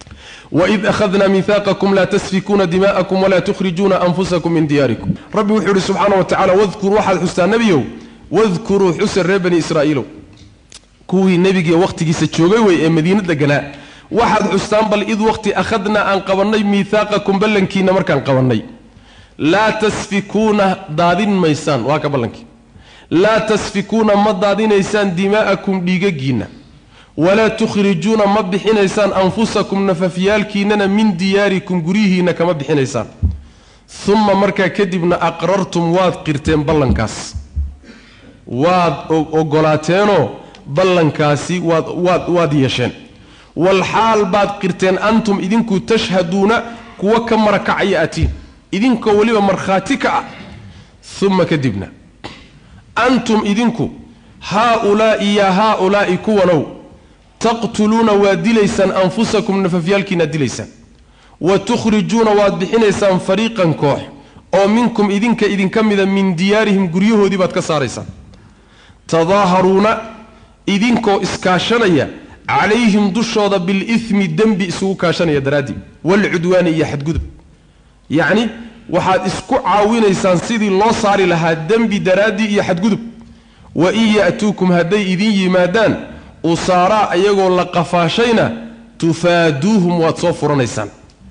waid akhadnaa mihaaqakum laa tasfikuuna dima'akum walaa tukhrijuuna anfusakum min diyaarikum rabbi wuxuu ihi subxaana wa tacala wadkur waxaad xustaa nebiyow wadkuruu xusa reer bani israa'iilow kuwii nebigii wakhtigiisa joogay wey ee madiino deganaa waxaad xustaan bal id wakhti akhadnaa aan qabannay miihaaqakum ballankiina markaan qabannay laa tasfikuuna daadin maysaan waa ka ballankii laa tasfikuuna ma daadinaysaan dimaa'akum dhiigagiinna walaa tukhrijuuna ma bixinaysaan anfusakum nafafyaalkiinnana min diyaarikum guryihiinna kama bixinaysaan uma markaa kadibna aqrartum waad qirteen ballankaas waad ogolaateenoo ballankaasi waad waad waad yeesheen walxaal baad qirteen antum idinku tashhaduuna kuwa ka marakacaya atiin idinkoo weliba markhaati ka ah uma kadibna antum idinku haa-ulaa'i yaa haa-ulaa'i kuwanow taqtuluuna waad dilaysaan anfusakum nafafyaalkiinaad dilaysaan wa tukhrijuuna waad bixinaysaan fariiqan koox oo minkum idinka idinka mida min diyaarihim guryahoodii baad ka saaraysaan tadaaharuuna idinkoo iskaashanaya calayhim dushooda bilithmi dembi isugu kaashanaya daraaddii waalcudwaani iyo xadgudub yacni waxaad isku caawinaysaan sidii loo saari lahaa dembi daraaddii iyo xadgudub wa in ya'tuukum hadday idin yimaadaan usaaraa iyagoo la qafaashayna tufaaduuhum waad soo furanaysaan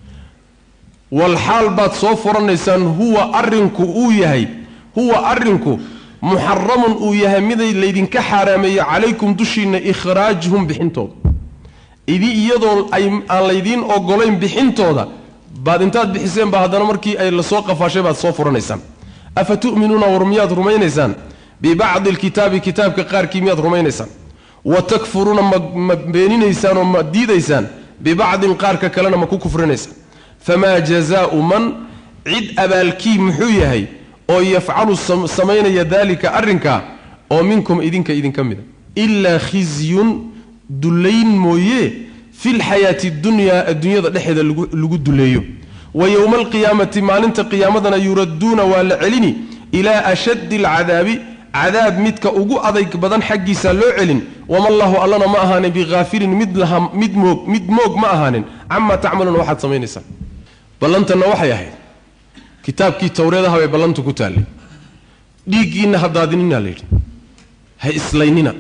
walxaal baad soo furanaysaan huwa arrinku uu yahay huwa arrinku muxaramun uu yahay miday laydinka xaaraameeyo calaykum dushiinna ikhraajuhum bixintooda idi iyadoo aan laydiin ogolayn bixintooda baad intaad bixiseen baa haddana markii ay lasoo qafaashay baad soo furanaysaan afa tu'minuuna war miyaad rumaynaysaan bibacdi alkitaabi kitaabka qaarkii miyaad rumaynaysaan wa takfuruuna ma beeninaysaan oo ma diidaysaan bibacdin qaarka kalena ma ku kufrinaysaan famaa jazaau man cid abaalkii muxuu yahay oo yafcalu samaynaya daalika arrinkaa oo minkum idinka idinka mida ilaa khizyun dullayn mooye fi lxayaati dunyaa adduunyada dhexeeda lagu duleeyo wa yowma alqiyaamati maalinta qiyaamadana yuradduuna waa la celini ilaa ashaddi alcadaabi cadaab midka ugu adayg badan xaggiisa loo celin wamallaahu allana ma ahaanin bikhaafilin mid laha mid moog mid moog ma ahaanin camaa tacmaluuna waxaad samaynaysaan ballantanna waxay ahayd kitaabkii towreedaha bay ballantu ku taallay dhiiggiinna ha daadinina layidhi ha islaynina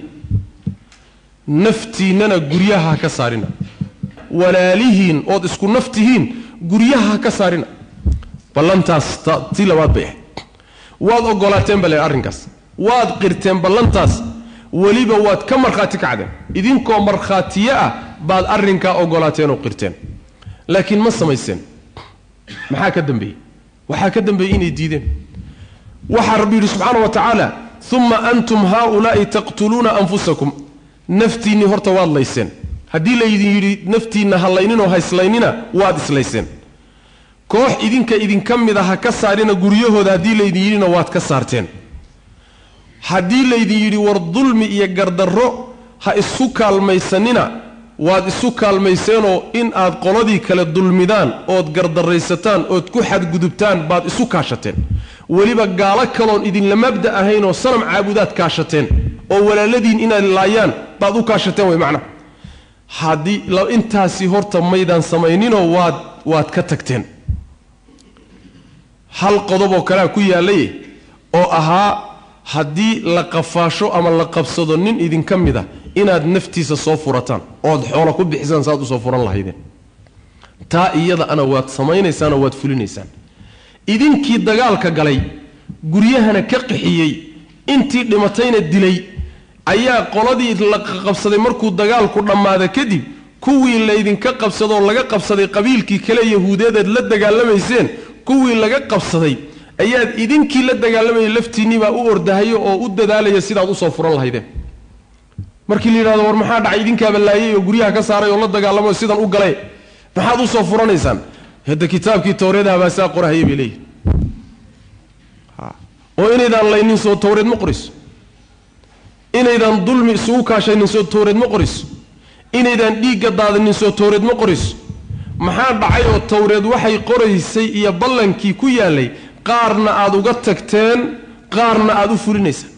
naftiinnana guryaha ha ka saarina walaalihiin ood isku naftihiin guryaha ha ka saarina ballantaas tii labaad bay ahayd waad ogolaateen bale arrinkaas waad qirteen ballantaas weliba waad ka markhaati kacdeen idinkoo markhaatiye ah baad arrinkaa ogolaateen oo qirteen laakiin ma samayseen maxaa ka dambeeyey waxaa ka dambeeyey inay diideen waxaa rabbi yidhi subxaana wa tacaala uma antum haaulaa'i taqtuluuna anfusakum naftiinnii horta waad layseen haddii laydin yidhi naftiinna hallayninoo hayslaynina waad islayseen koox idinka idinka mid a ha ka saarina guryahooda haddii laydin yidhina waad ka saarteen haddii laydin yidhi war dulmi iyo gardarro ha isu kaalmaysanina waad isu kaalmayseenoo in aad qoladii kale dulmidaan ood gardarraysataan ood ku xadgudubtaan baad isu kaashateen weliba gaalo kaloon idinla mabda ahaynoo sanam caabudaad kaashateen oo walaaladiin inaad laayaan baad u kaashateen way macnaha haddii intaasi horta maydaan samayninoo waad waad ka tagteen hal qodoboo kalea ku yaallay oo ahaa haddii la qafaasho ama la qabsado nin idinka mid a inaad naftiisa soo furataan ood xoolo ku bixisaan saaad usoo furan lahaydeen taa iyada ana waad samaynaysaanoo waad fulinaysaan idinkii dagaalka galay guryahana ka qixiyey intii dhimatayna dilay ayaa qoladii la qabsaday markuu dagaalku dhammaada kadib kuwii laydinka qabsadoo laga qabsaday qabiilkii kale yahuudeedaad la dagaalamayseen kuwii laga qabsaday ayaad idinkii la dagaalamayay laftiinniibaa u ordahayo oo u dadaalaya sidaad usoo furan lahaydeen markii la yidhahdo war maxaa dhacay idinkaaba laayay oo guryaha ka saaray oo la dagaalamayo sidan u galay maxaad usoo furanaysaan hadda kitaabkii towreedaha baa saa qorahaya bay leeyihi oo inaydaan laynin soo towreed ma qorayso inaydaan dulmi isugu kaashaynin soo towreed ma qorayso inaydaan dhiigga daadinin soo towreed ma qorayso maxaa dhacay oo towreed waxay qoraysay iyo ballankii ku yaallay qaarna aad uga tagteen qaarna aad u fulinaysaan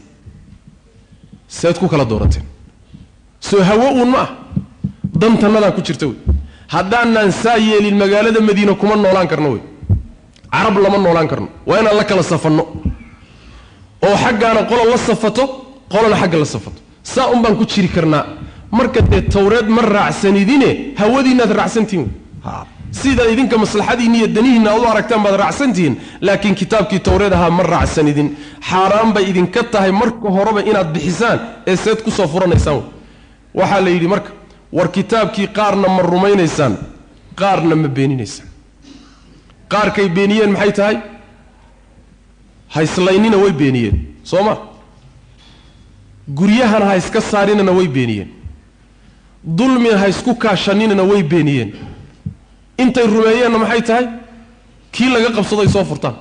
seed ku kala doorateen soo hawo uun ma ah dantannadaa ku jirta wey haddaanaan saa yeelin magaalada madiina kuma noolaan karno wey carab lama noolaan karno waa inaan la kala safanno oo xaggaana qolo la safato qolona xagga la safato saa un baan ku jiri karnaa marka dee tawreed ma raacsanidine hawadiinnaad raacsantihin wey sidaa idinka maslaxadiinni iyo danihiinna aad u aragtaan baad raacsantihiin laakiin kitaabkii tawreed ahaa ma raacsanidin xaaraan bay idinka tahay marka horeba inaad bixisaan ee seed ku soo furanaysaan wey waxaa la yidhi marka war kitaabkii qaarna ma rumaynaysaan qaarna ma beeninaysaan qaarkay beeniyeen maxay tahay hayslaynina way beeniyeen soo ma guryahana ha iska saarinana way beeniyeen dulmina ha isku kaashaninana way beeniyeen intay rumeeyeenna maxay tahay kii laga qabsado ay soo furtaan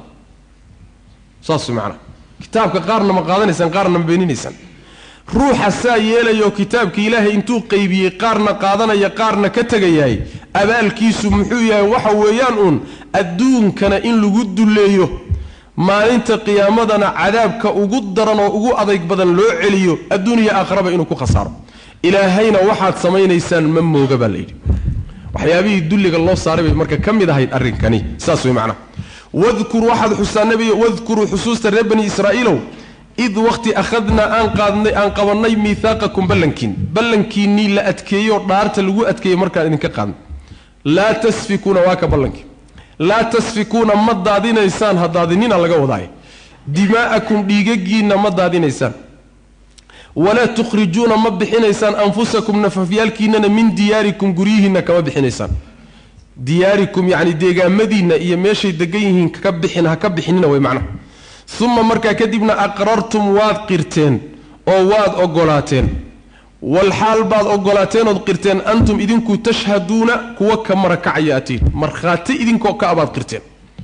saas way macanaha kitaabka qaarna ma qaadanaysaan qaarna ma beeninaysaan ruuxa saa yeelayoo kitaabka ilaahay intuu qaybiyey qaarna qaadanaya qaarna ka tegayahay abaalkiisu muxuu yahay waxa weeyaan uun adduunkana in lagu dulleeyo maalinta qiyaamadana cadaabka ugu daran oo ugu adayg badan loo celiyo adduuniya aakharaba inuu ku khasaaro ilaahayna waxaad samaynaysaan ma mooga baa layidhi waxyaabihii dulliga loo saaray bay marka ka mid ahayd arrinkani saas way macnaha wadkur waxaad xustaa nebiga wadkuruu xusuusta reer bani israa'iilow id wakhti akhadnaa aan qaadnay aan qabannay miihaaqakum ballankiin ballankiinnii la adkeeyey oo dhaarta lagu adkeeyey markaan idinka qaadnay laa tasfikuuna waa ka ballankii laa tasfikuuna ma daadinaysaan ha daadinina laga wadaaye dimaa'akum dhiigagiinna ma daadinaysaan walaa tukhrijuuna ma bixinaysaan anfusakum nafafyaalkiinnana min diyaarikum guryihiinna kama bixinaysaan diyaarikum yacni deegaamadiinna iyo meeshay degan yihiin ka bixin ha ka bixinina way macnaha uma markaa kadibna aqrartum waad qirteen oo waad ogolaateen walxaal baad ogolaateen ood qirteen antum idinku tashhaduuna kuwa ka marakacaya atiin markhaati idinkoo ka abaad qirteen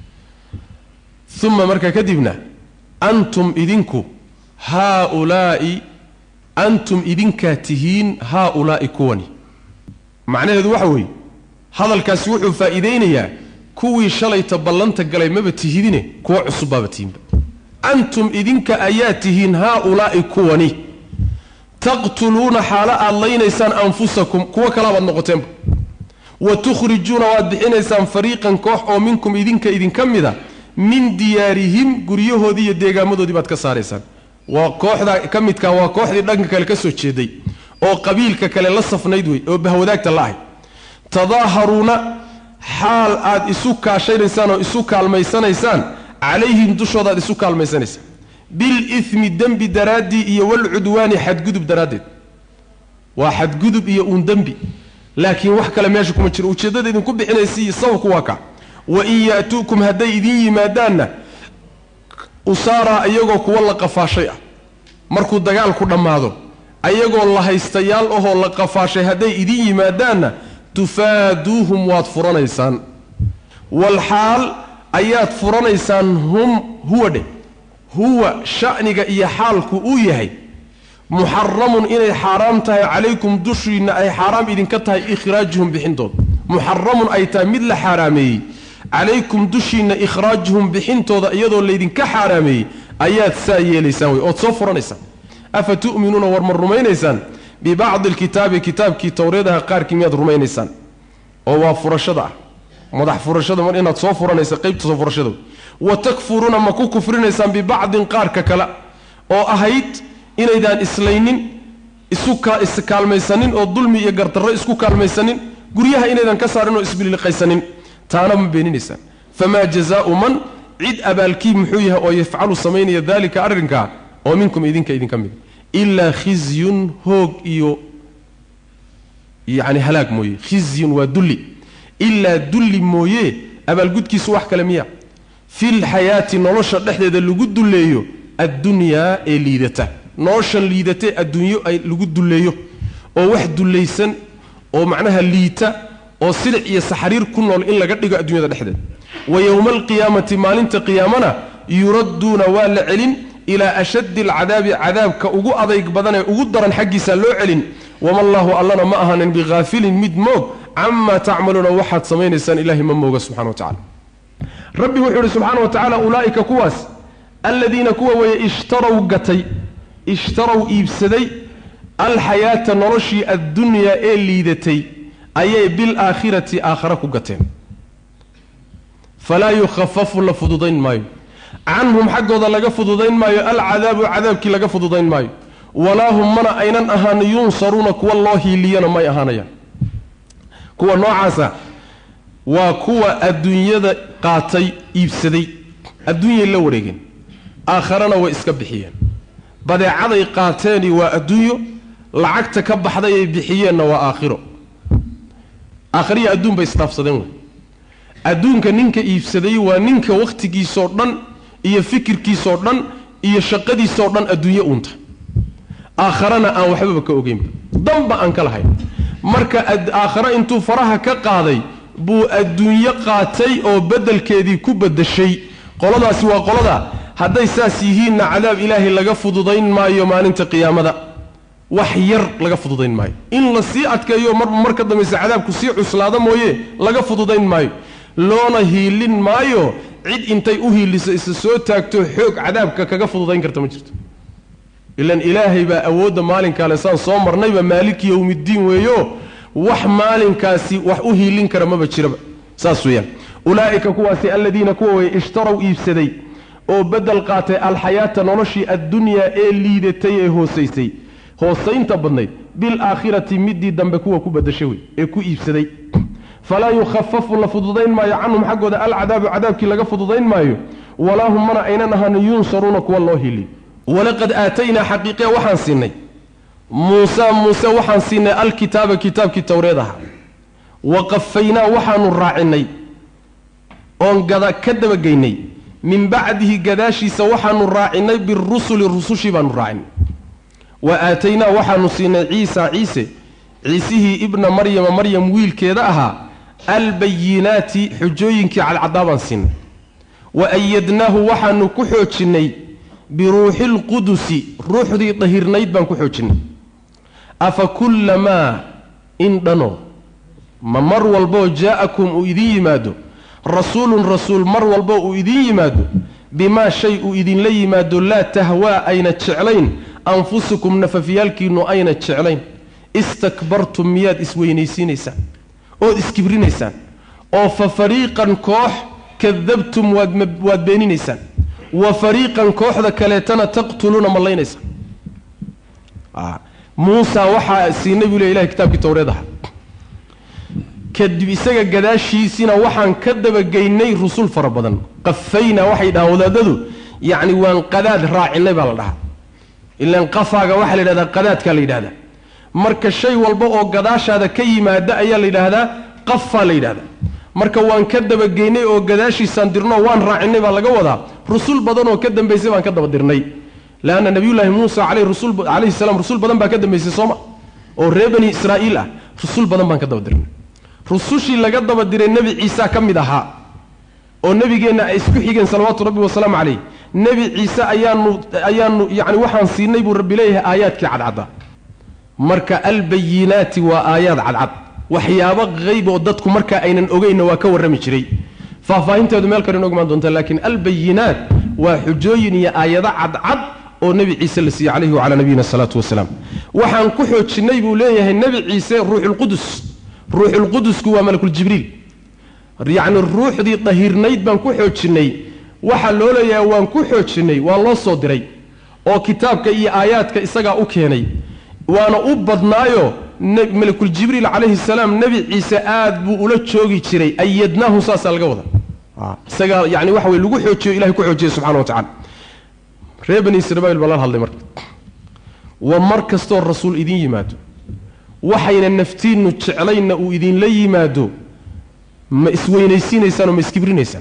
uma markaa kadibna antum idinku haaulaa'i antum idinkaa tihiin haaulaa'i kuwani macnaheedu waxa weeye hadalkaasi wuxuu faa'iidaynayaa kuwii shalayta ballanta galay maba tihidine kuwa cusub baaba tihinba antum idinka ayaa tihiin haaulaa'i kuwani taqtuluuna xaalo aad laynaysaan anfusakum kuwo kalaabaad noqoteenba wa tukhrijuuna waad bixinaysaan fariiqan koox oo minkum idinka idinka mida min diyaarihim guryahoodii iyo deegaamadoodii baad ka saaraysaan waa kooxda ka midkaa waa kooxdii dhanka kale ka soo jeeday oo qabiilka kale la safnayd wey oo bahwadaagta la ahay tadaaharuuna xaal aad isu kaashanaysaan oo isu kaalmaysanaysaan calayhim dushooda aad isu kaalmaysanaysaan bilimi dembi daraaddii iyo walcudwaani xadgudub daraaddeed waa xadgudub iyo uun dembi laakiin wax kale meesha kuma jiro ujeeddada idinku bixinaysa iyo sababku waa ka wain ya'tuukum hadday idin yimaadaanna usaaraa iyagoo kuwa la qafaashay ah markuu dagaalku dhammaado ayagoo la haystayaal ahoo la qafaashay hadday idin yimaadaanna tufaaduuhum waad furanaysaan walxaal ayaad furanaysaan hum huwa dheh huwa sha'niga iyo xaalku uu yahay muxaramun inay xaaraam tahay calaykum dushiinna ay xaaraam idinka tahay ikhraajuhum bixintooda muxaramun ay tahay mid la xaaraameeyey calaykum dushiinna ikhraajuhum bixintooda iyadoo laydinka xaaraameeyey ayaad saa yeelaysaan wey ood soo furanaysaan afa tu'minuuna war ma rumaynaysaan bibacdi alkitaabi kitaabkii towreedaha qaarkii miyaad rumaynaysaan oo waa furashada ah madax furashada mar inaad soo furanaysa qaybta soo furashada wa takfuruuna ma ku kufrinaysaan bibacdin qaarka kale oo ahayd inaydaan islaynin isuka iskaalmaysanin oo dulmi iyo gardarro isku kaalmaysanin guryaha inaydan ka saarin oo isbiliqaysanin taana ma beeninaysaan famaa jazaau man cid abaalkii muxuu yahay oo yafcalu samaynaya daalika arrinkaa oo minkum idinka idinka mid ilaa khizyun hoog iyo yacni halaag mooye khizyun waa dulli ilaa dulli mooye abaalgudkiisu wax kale miya filxayaati nolosha dhexdeeda lagu dulleeyo addunyaa ee liidata noloshan liidatae adduunyo ay lagu dulleeyo oo wax dullaysan oo macnaha liita oo silic iyo saxariir ku nool in laga dhigo adduunyada dhexdeeda wa yowma alqiyaamati maalinta qiyaamana yuradduuna waa la celin ilaa ashaddi alcadaabi cadaabka ugu adayg badan ee ugu daran xaggiisa loo celin wama allaahu allana ma ahanin bikhaafilin mid moog camaa tacmaluuna waxaad samaynaysaan ilahay ma mooga subxana wa tacala rabbi wuxuu ihi subxaana wa tacaala ulaa'ika kuwaas aladiina kuwa weeye ishtarow gatay ishtarow iibsaday alxayaata noloshii addunyaa ee liidatay ayay bilaakhirati aakhara ku gateen falaa yukhafafu la fududayn maayo canhum xaggooda laga fududayn maayo alcadaabu cadaabkii laga fududayn maayo walaa hum mana aynan ahaan yunsaruuna kuwa loo hiiliyana may ahaanayaan kuwa noocaasa waa kuwa adduunyada qaatay iibsaday adduunyay la wareegeen aakharana way iska bixiyeen badeecaday qaateeni waa adduunyo lacagta ka baxday ay bixiyeenna waa aakhiro aakhariya adduun bay isdhaafsadeen wey adduunka ninka iibsaday waa ninka wakhtigiisoo dhan iyo fikirkiisoo dhan iyo shaqadiisoo dhan adduunyo uunta aakharana aan waxbaba ka ogeynba danba aan ka lahayn marka aakhare intuu faraha ka qaaday buu adduunyo qaatay oo beddelkeedii ku beddeshay qoladaasi waa qolada hadday saas yihiinna cadaab ilaahay laga fududayn maayo maalinta qiyaamada wax yar laga fududayn maayo in la sii adkeeyo marba mar ka dambaysa cadaabku sii cuslaada mooye laga fududayn maayo loona hiilin maayo cid intay u hiiliso isa soo taagto xoog cadaabka kaga fududayn karta ma jirto ilan ilaahay baa awoodda maalinkaale saan soo marnayba maaliki yowmiddiin weeyo wax maalinkaasi wax u hiilin kara maba jiraba saas weeyaan ulaa'ika kuwaasi aladiina kuwa weye ishtaraw iibsaday oo beddel qaatay alxayaata noloshii addunyaa ee liidatay ee hoosaysay hoosaynta badnayd bilaakhirati midii dambe kuwa ku badashay wey ee ku iibsaday falaa yukhafafu la fududayn maayo canhum xaggooda alcadaabu cadaabkii laga fududayn maayo walaa hum mana aynan ahaan yunsaruuna kuwa loo hiliy walaqad aataynaa xaqiiqe waxaan siinay muusa muuse waxaan siinay alkitaaba kitaabkii towreed ahaa wa qafaynaa waxaanu raacinay oon gada ka dabageynay min bacdihi gadaashiisa waxaanu raacinay birusuli rusushii baanu raacinay wa aataynaa waxaanu siinay ciisa ciise ciisihii ibna maryama maryam wiilkeeda ahaa albayinaati xujooyinkii cadcadaa baan siinay wa ayadnaahu waxaanu ku xoojinnay biruuxi lqudusi ruuxdii dahirnayd baan ku xoojinnay afa kullamaa in dhano ma mar walboo jaa'akum uu idiin yimaado rasuulun rasuul mar walboo uu idiin yimaado bimaa shay uu idinla yimaado laa tahwaa ayna jeclayn anfusukum nafafyaalkiinnu ayna jeclayn istakbartum miyaad isweynaysiinaysaan ood iskibrinaysaan oo fa fariiqan koox kadabtum waad beeninaysaan wa fariiqan kooxda kaleetana taqtuluuna mallaynaysaan muusa waxaa siinay buu le ilahay kitaabkii towreed aha kadib isaga gadaashiisina waxaan ka dabageynay rusul fara badan qafayna waxay dhahaan wadaadadu yacni waan qadaad raacinay baa la dhahaa ilaan qafaaga waxaa la yidhahdaa qadaadkaa la yidhahdaa marka shay walba oo gadaashaada ka yimaada ayaa la yidhaahdaa qafaa la yidhahdaa marka waan ka dabageynay oo gadaashiisaan dirnoo waan raacinay baa laga wadaa rusul badan oo ka dambaysay baan ka daba dirnay leanna nabiyullaahi muusa calayhi salaam rusul badan baa ka dambaysay sooma oo reer bani israa'iil ah rusul badan baan ka daba dirnay rusushii laga daba diray nebi ciisa ka mid ahaa oo nebigeenna ay isku xigeen salawaatu rabbi wasalaamu calayh nebi ciise ayaanu ayaanu yacni waxaan siinay buu rabbi leeyahay aayaadkii cadcadda marka albayinaati waa aayaad cadcad waxyaabo qayb oo dadku markaa aynan ogeynna waa ka warrami jiray faahfaahinteedu meel kale inoogu imaan doonta laakiin albayinaat waa xujooyin iyo aayado cadcad oo nebi ciise la siiyey calayhi wacalaa nabiyina asalaatu wasalaam waxaan ku xoojinnay buu leeyahay nebi ciise ruuxulqudus ruuxulqudusku waa malakuljibriil yacni ruuxdii dahirnayd baan ku xoojinnay waxaa loo leeyahay waan ku xoojinnay waa loo soo diray oo kitaabka iyo aayaadka isagaa u keenay waana u badnaayo malakuljibriil calayhi salaam nebi ciise aad buu ula joogi jiray ayadnaahu saasaa laga wada isagaa yani waxa wey lagu xoojiyo ilahay ku xoojiyey subxana wa tacala reer bani israiil baa lala hadlay marka wa mar kastoo rasuul idiin yimaado waxayna naftiinnu jeclaynna uu idinla yimaado ma isweynaysiinaysaan oo ma iskibrinaysaan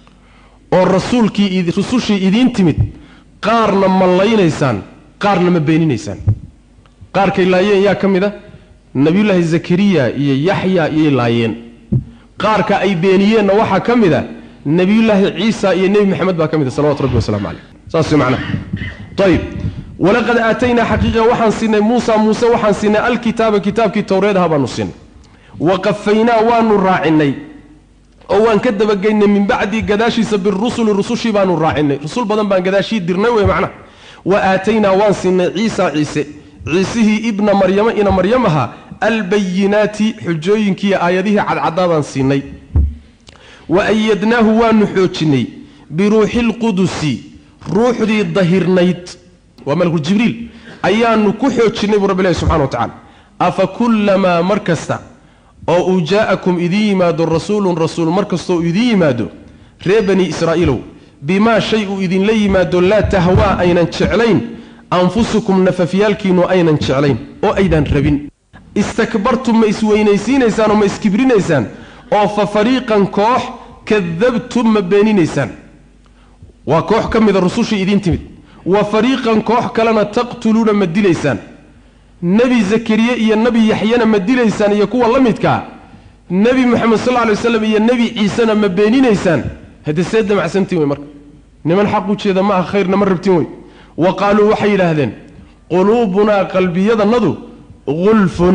oo rasuulkii rusushii idiin timid qaarna ma laynaysaan qaarna ma beeninaysaan qaarkay laayeen yaa ka mid a nabiyullaahi zakariya iyo yaxya iyay laayeen qaarka ay beeniyeenna waxaa ka mid a nebiyullaahi ciisa iyo nebi maxamed baa ka mid a salawatu rabbi wasalaamu caleyh saas macnaha ayib walaqad aataynaa xaqiiqa waxaan siinay muusa muuse waxaan siinay alkitaaba kitaabkii towreedaha baanu siinay wa qafaynaa waanu raacinay oo waan ka dabageynay min bacdii gadaashiisa birusuli rusushii baanu raacinay rusul badan baan gadaashii dirnay wey macnaha wa aataynaa waan siinay ciisa ciise ciisihii ibna maryamo ina maryam ahaa albayinaati xujooyinkiiyo aayadihii cadcadaadaan siinay wa ayadnaahu waanu xoojinnay biruuxi lqudusi ruuxdii dahirnayd waa malku jibriil ayaanu ku xoojinnay buu rabbi ilahi subxana wa tacala afa kullamaa mar kasta oo uu jaa'akum idiin yimaado rasuulun rasuul mar kastoou idiin yimaado reer bani israa'iilow bimaa shay uu idinla yimaado laa tahwaa aynan jeclayn anfusukum nafafyaalkiinnu aynan jeclayn oo aydan rabin istakbartum ma isweynaysiinaysaan oo ma iskibrinaysaan oo fa fariiqan koox kadabtum ma beeninaysaan waa koox ka mida rusushii idiin timid wa fariiqan koox kalena taqtuluuna ma dilaysaan nebi zakariye iyo nebi yaxyana ma dilaysaan iyo kuwa la midkaa nebi moxamed sal lla alay waslam iyo nebi ciisena ma beeninaysaan haddee see damacsantiin wey marka niman xaq u jeeda ma aha khayrna ma rabtin wey wa qaaluu waxay yidhaahdeen quluubunaa qalbiyadannadu gulfun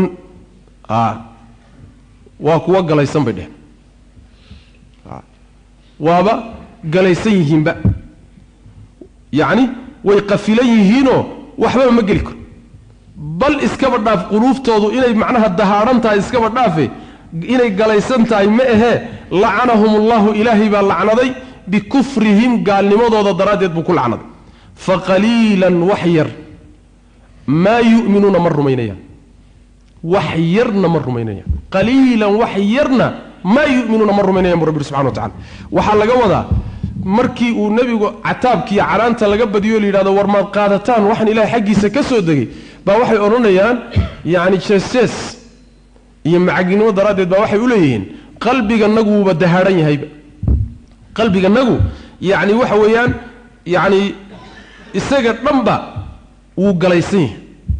waa kuwa galaysan bay dheheen waaba galaysan yihiinba yacni way qafilan yihiinoo waxbaba ma geli karo bal iskaba dhaaf quluuftoodu inay macnaha dahaadhan tahay iskaba dhaafe inay galaysan tahay ma ahee lacanahum ullahu ilaahay baa lacnaday bikufrihim gaalnimadooda daraaddeed buu ku lacnaday fa qaliilan wax yar maa yu'minuuna ma rumaynayaan wax yarna ma rumaynayaan qaliilan wax yarna maa yu'minuuna ma rumaynayan bu rabbi subxana wa tacala waxaa laga wadaa markii uu nebigu cataabkiiyo canaanta laga badiyo la yidhahdo war maad qaadataan waxaan ilahay xaggiisa ka soo degay baa waxay odhanayaan yacni jees-jees iyo macaginimo daraaddeed baa waxay u leeyihiin qalbiganagu wuuba dahaadhan yahayba qalbiganagu yacni waxa weeyaan yacni isaga dhanba wuu galaysan yahay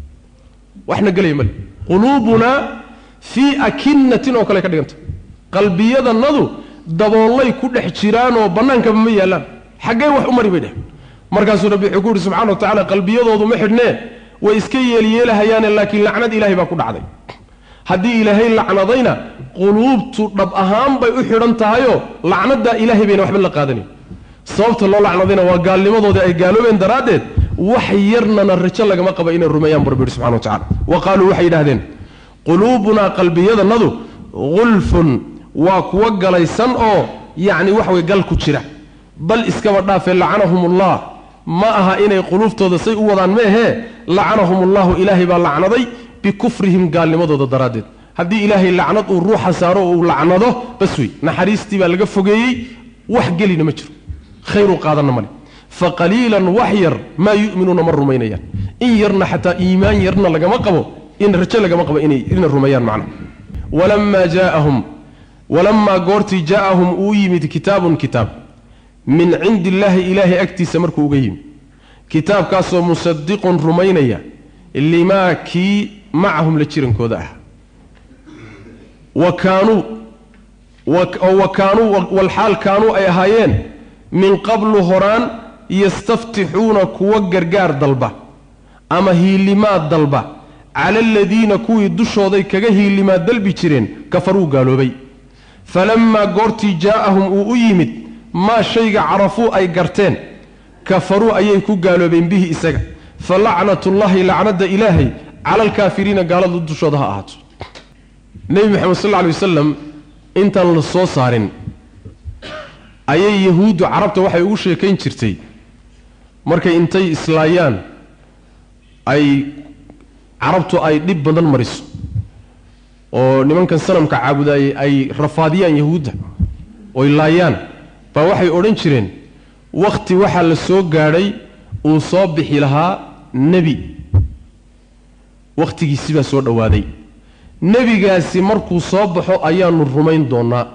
waxna gelaya male quluubunaa fii akinatin oo kale ka dhiganta qalbiyadanadu daboollay ku dhex jiraanoo bannaankaba ma yaallaan xaggee wax u mari bay dheh markaasuu rabbi wuxuu ku yidhi subxana wa tacala qalbiyadoodu ma xidhnee way iska yeelyeelahayaane laakiin lacnad ilaahay baa ku dhacday haddii ilaahay lacnadayna quluubtu dhab ahaan bay u xidhan tahayoo lacnaddaa ilaahay bayna waxba la qaadanayn sababta loo lacnadayna waa gaalnimadoodii ay gaaloobeen daraaddeed wax yarnana rajo lagama qaba inay rumeeyaan bu rabbi yidhi subxana wa tacala wa qaaluu waxay yidhahdeen quluubunaa qalbiyadanadu gulfun waa kuwa galaysan oo yacni wax way gal ku jira bal iskaba dhaafee lacanahumullah ma aha inay quluuftooda say u wadaan ma ahee lacanahumullahu ilaahay baa lacnaday bikufrihim gaalnimadooda daraaddeed haddii ilaahay lacnad uu ruuxa saaro oo uu lacnado bas wey naxariistii baa laga fogeeyey wax gelina ma jiro khayru qaadanna male fa qaliilan wax yar maa yu'minuuna ma rumaynayaan in yarna xataa iimaan yarna lagama qabo in rajo lagama qabo inay rumeeyaan macna walamaa jaaahum walamaa goortii jaa'ahum uu yimid kitaabun kitaab min cindi illaahi ilaahay agtiisa markuu uga yimid kitaabkaasoo musadiqun rumaynaya limaa kii macahum la jirankooda ah wa kaanuu wa kaanuu walxaal kaanuu ay ahaayeen min qablu horaan yastaftixuuna kuwa gargaar dalba ama hiilimaad dalba cala aladiina kuwii dushooday kaga hiilimaad dalbi jireen kafaruu gaaloobay falammaa goortii jaa'ahum uu u yimid maa shayga carafuu ay garteen kafaruu ayay ku gaaloobeen bihi isaga fa lacnatullaahi lacnadda ilaahay cala alkaafiriina gaaladu dushooda ha ahaato nebi moxamed sal lla alay wasalam intaan la soo saarin ayay yahuuddu carabta waxay ugu sheekayn jirtay markay intay islaayaan ay carabtu ay dhib badan mariso oo nimankan sanamka caabudaayey ay rafaadiyaan yahuudda oy laayaan baa waxay odhan jireen wakhti waxaa la soo gaadhay uu soo bixi lahaa nebi wakhtigiisi baa soo dhowaaday nebigaasi markuu soo baxo ayaanu rumayn doonnaa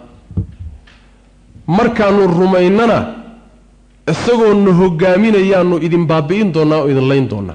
markaannu rumaynana isagoonu hogaaminayaanu idin baabi'in doonnaa oo idin layn doonnaa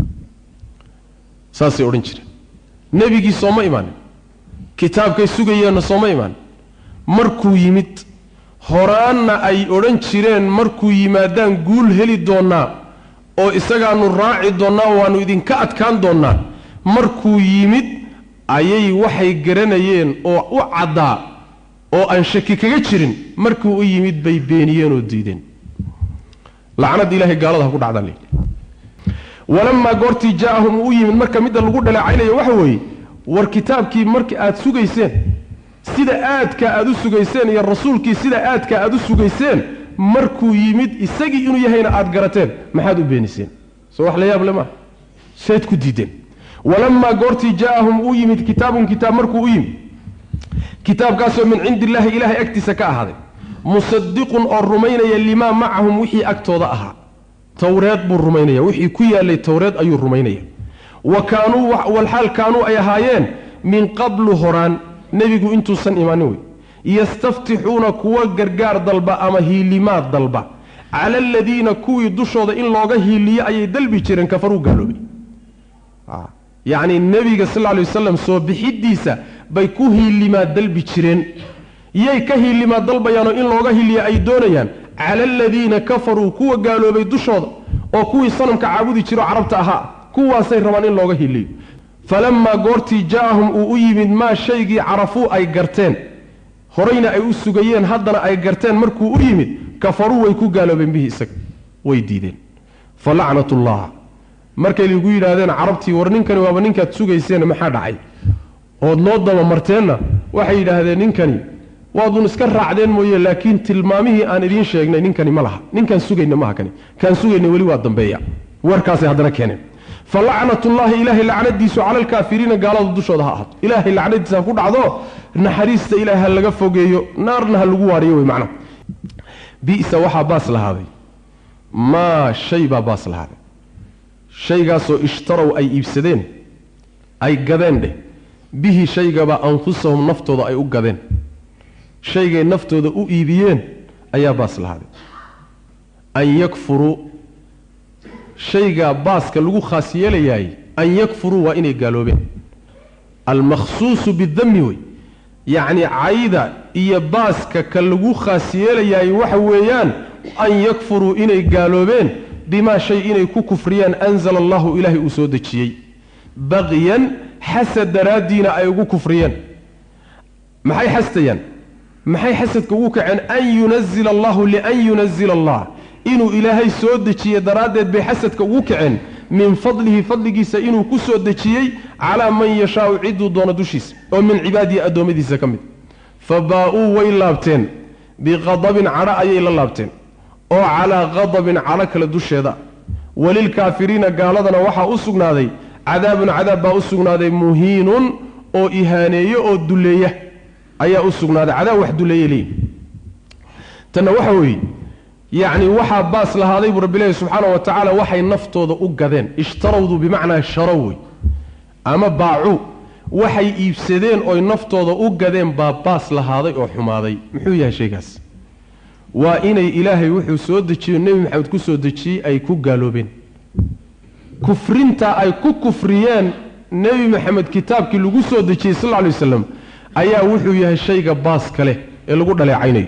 saasay odhan jireen nebigii sooma imaanin kitaabkay sugayeenna sooma imaanin markuu yimid horaanna ay odhan jireen markuu yimaadaan guul heli doonnaa oo isagaannu raaci doonnaa waannu idinka adkaan doonnaa markuu yimid ayay waxay garanayeen oo u caddaa oo aan shaki kaga jirin markuu u yimid bay beeniyeen oo diideen lacnad ilaahay gaalada ha ku dhacdaan leeyihi walamaa goortii jaa'ahum uu u yimid marka midda lagu dhaleecaynaya waxa weeye war kitaabkii marka aad sugayseen sida aadka aad u sugayseen iyo rasuulkii sida aadka aad u sugayseen markuu yimid isagii inuu yahayna aad garateen maxaad u beeniseen soo wax la yaab le maaha sayd ku diideen walamaa goortii jaaahum uu yimid kitaabun kitaab markuu u yimid kitaabkaasoo min cindi illaahi ilaahay agtiisa ka ahaaday musadiqun oo rumaynaya limaa macahum wixii agtooda ahaa towreed buu rumaynaya wixii ku yaalay towreed ayuu rumaynaya wa kaanuu walxaal kaanuu ay ahaayeen min qablu horaan nebigu intuusan imaanin wey yastaftixuuna kuwa gargaar dalba ama hiilimaad dalba cala aladiina kuwii dushooda in looga hiiliyo ayay dalbi jireen kafaruu gaaloobay yacni nebiga sal lla alay wasalam soo bixidiisa bay ku hiilimaad dalbi jireen yay ka hiilimaad dalbayaanoo in looga hiiliyo ay doonayaan cala aladiina kafaruu kuwa gaaloobay dushooda oo kuwii sanamka caabudi jiro carabta ahaa kuwaasay rabaan in looga hiiliyo falamaa goortii jaa-ahum uu u yimid maa shaygii carafuu ay garteen horayna ay u sugayeen haddana ay garteen markuu u yimid kafaruu way ku gaaloobeen bihi isaga way diideen fa lacnatullah markay lagu yidhaahdeen carabtii war ninkani waaba ninkaad sugayseen maxaa dhacay ood noo dabamarteenna waxay yidhaahdeen ninkani waadun iska raacdeen mooye laakiin tilmaamihii aan idiin sheegnay ninkani ma laha ninkaan sugayna maaha kani kaan sugayna weli waa dambeeya warkaasay haddana keeneen fa lacnatullaahi ilaahay lacnadiisu cala alkaafiriina gaalada dushooda ha ahaato ilaahay lacnadiisa ha ku dhacdo naxariista ilaahay ha laga fogeeyo naarna ha lagu waariyo wey macnaha bisa waxaa baas lahaaday maa shay baa baas lahaaday shaygaasoo ishtarow ay iibsadeen ay gadeen dheh bihi shaygaba anfusahum naftooda ay u gadeen shaygay naftooda u iibiyeen ayaa baas lahaaday an yakfuruu shaygaa baaska lagu khaas yeelayaay an yakfuruu waa inay gaaloobeen almakhsuusu bidami wey yacni cayda iyo baaska ka lagu khaas yeelayaay waxa weeyaan an yakfuruu inay gaaloobeen bimaa shay inay ku kufriyaan anzala allahu ilaahay uu soo dejiyey baqyan xasad daraaddiina ay ugu kufriyeen maxay xastayaan maxay xasadka ugu kaceen an yunazila allahu lian yunazila allah inuu ilaahay soo dejiye daraaddeed bay xasadka ugu kaceen min fadlihi fadligiisa inuu ku soo dejiyey calaa man yashaau ciduu doono dushiisa oo min cibaadihi addoommadiisa ka mid fa baa-uu way laabteen biqadabin cadho ayay la laabteen oo calaa qadabin cadho kale dusheeda walilkaafiriina gaaladana waxaa u sugnaaday cadaabun cadaab baa u sugnaaday muhiinun oo ihaaneeyo oo duleeya ayaa u sugnaaday cadaab wax duleeya leeyihi tanna waxa weeye yacni waxaa baas lahaaday buu rabbi leehi subxaana wa tacaala waxay naftooda u gadeen ishtarawdu bimacnaa sharow wey ama baacuu waxay iibsadeen oy naftooda u gadeen baa baas lahaaday oo xumaaday muxuu yahay shaygaas waa inay ilaahay wuxuu soo dejiyo nebi maxamed ku soo dejiyey ay ku gaaloobeen kufrinta ay ku kufriyeen nebi maxamed kitaabkii lagu soo dejiyey sal lla lay waslam ayaa wuxuu yahay shayga baaska leh ee lagu dhaleecaynayo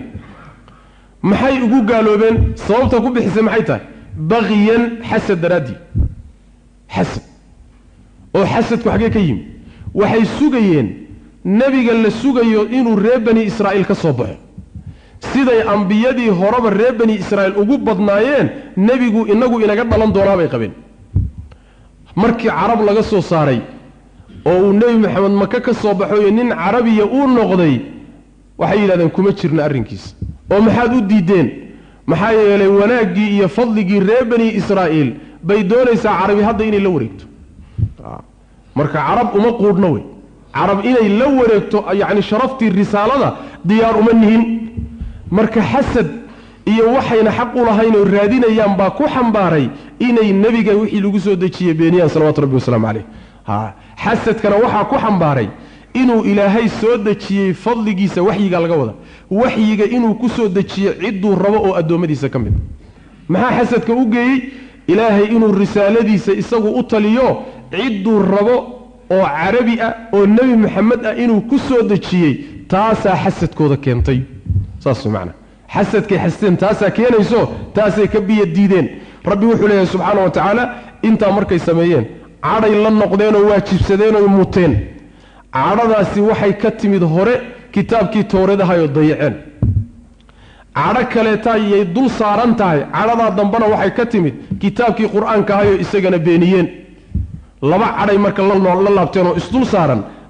maxay ugu gaaloobeen sababta ku bixisay maxay tahay baqiyan xasad daraaddii xasad oo xasadku xaggee ka yimi waxay sugayeen nebiga la sugayo inuu reer bani israa'iil ka soo baxo siday ambiyadii horeba reer bani israa'iil ugu badnaayeen nebigu inagu inaga dhalan doonaa bay qabeen markii carab laga soo saaray oo uu nebi maxamed maka ka soo baxoyo nin carabiya uu noqday waxay yidhahdeen kuma jirna arrinkiisa oo maxaad u diideen maxaa yeelay wanaaggii iyo fadligii reer bani israa'iil bay doonaysaa carabi hadda inay la wareegto marka carab uma quudhno wey carab inay la wareegto yacni sharaftii risaalada diyaar uma nihin marka xasad iyo waxayna xaq u lahayn oo raadinayaan baa ku xambaaray inay nebiga wixii lagu soo dejiyey beeniyaan salawatu rabbi wasalaamu caleyh ha xasadkana waxaa ku xambaaray inuu ilaahay soo dejiyey fadligiisa waxyiga laga wada waxyiga inuu ku soo dejiyo cidduu rabo oo addoommadiisa ka mid maxaa xasadka u geeyey ilaahay inuu risaaladiisa isagu u taliyo cidduu rabo oo carabi ah oo nebi maxamed ah inuu ku soo dejiyey taasaa xasadkooda keentay saas macnaa xasadkay xasteen taasaa keenayso taasay ka biyo diideen rabbi wuxuu leeyahay subxaana wa tacaala intaa markay sameeyeen cadhay la noqdeenoo waajibsadeenoo muteen cadhadaasi waxay ka timid hore kitaabkii towreedahayoo dayaceen cadho kaleeta yay dul saaran tahay cadhadaa dambena waxay ka timid kitaabkii qur-aanka ahayoo isagana beeniyeen laba cadhay marka la laabteen oo isdul saaran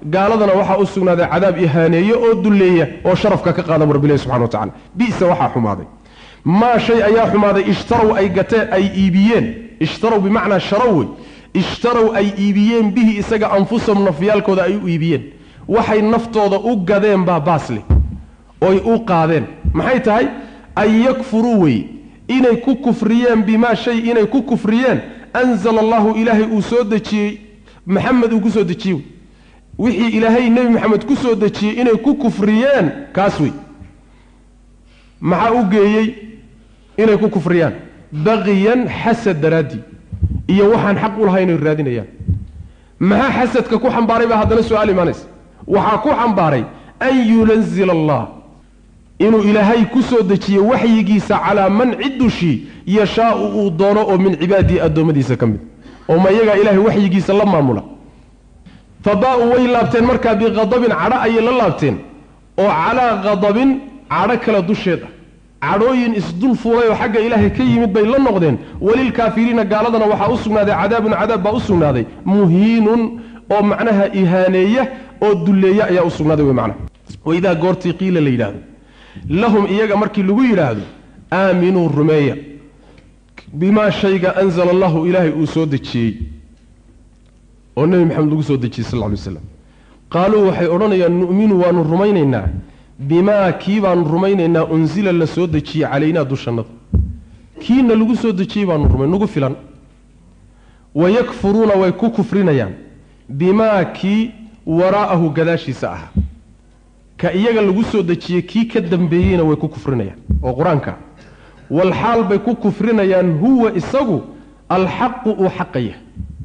gaaladana waxaa u sugnaaday cadaab ihaaneeye oo dulleeya oo sharafka ka qaada bu rabbilahi subxana wa tacala bisa waxaa xumaaday maa shay ayaa xumaaday ishtarow ay gateen ay iibiyeen ishtarow bimacnaa sharow wey ishtarow ay iibiyeen bihi isaga anfusahum nafyaalkooda ay u iibiyeen waxay naftooda u gadeen baa baasle oy u qaadeen maxay tahay an yakfuruu wey inay ku kufriyeen bimaa shay inay ku kufriyeen anzala allahu ilaahay uu soo dejiyey maxamed uu ku soo dejiyey wixii ilaahay nebi maxamed ku soo dejiyey inay ku kufriyeen kaas wey maxaa u geeyey inay ku kufriyaan baqiyan xasad daraaddii iyo waxaan xaq u lahay inay raadinayaan maxaa xasadka ku xambaaray baa haddana su-aal imaanaysa waxaa ku xambaaray an yunazila allah inuu ilaahay ku soo dejiyo waxyigiisa calaa man cid dushii yashaau uu doono oo min cibaadihi addoommadiisa ka mid oo ma iyagaa ilaahay waxyigiisa la maamula fa baa-uu way laabteen markaa biqadabin cadho ayay la laabteen oo calaa qadabin cadho kale dusheed ah cadhooyin isdul fuulay oo xagga ilaahay ka yimid bay la noqdeen walilkaafiriina gaaladana waxaa u sugnaaday cadaabun cadaab baa u sugnaaday muhiinun oo macnaha ihaaneeya oo dulleeya ayaa u sugnaaday wey macnaha waidaa goortii qiila la yidhaahdo lahum iyaga markii lagu yidhaahdo aaminuu rumeeya bimaa shayga anzala allahu ilaahay uu soo dejiyey oo nebi maxamed lagu soo dejiyey sal lla alay waslam qaaluu waxay odhanayaan nu'minu waanu rumaynaynaa bimaa kii baanu rumaynaynaa unsila la soo dejiyey calaynaa dushannada kiina lagu soo dejiyey baanu rumay nagu filan wayakfuruuna way ku kufrinayaan bimaa kii waraa'ahu gadaashiisa ahaa ka iyaga lagu soo dejiyey kii ka dambeeyeyna way ku kufrinayaan oo qur-aanka walxaal bay ku kufrinayaan huwa isagu alxaqu uu xaqaya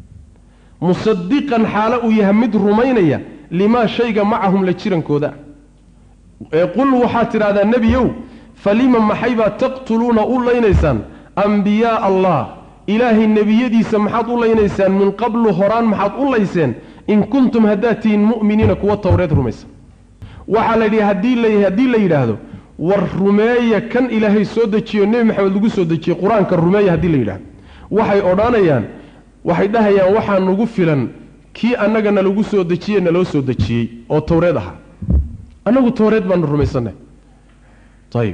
musadiqan xaalo uu yahay mid rumaynaya limaa shayga macahum la jirankooda ee qul waxaad tidhahdaa nebiyow falima maxaybaa taqtuluuna u laynaysaan ambiyaaa allah ilaahay nebiyadiisa maxaad u laynaysaan min qablu horaan maxaad u layseen in kuntum haddaad tihiin mu'miniina kuwa towreed rumaysan waxaa la yidhi haddii la haddii la yidhaahdo war rumeeya kan ilaahay soo dejiyo nebi maxamed lagu soo dejiyey qur-aanka rumeeya haddii la yidhahdo waxay odhanayaan waxay dhahayaan waxaa nagu filan kii annagana lagu soo dejiye naloo soo dejiyey oo towreed ahaa annagu towreed baanu rumaysanay ayib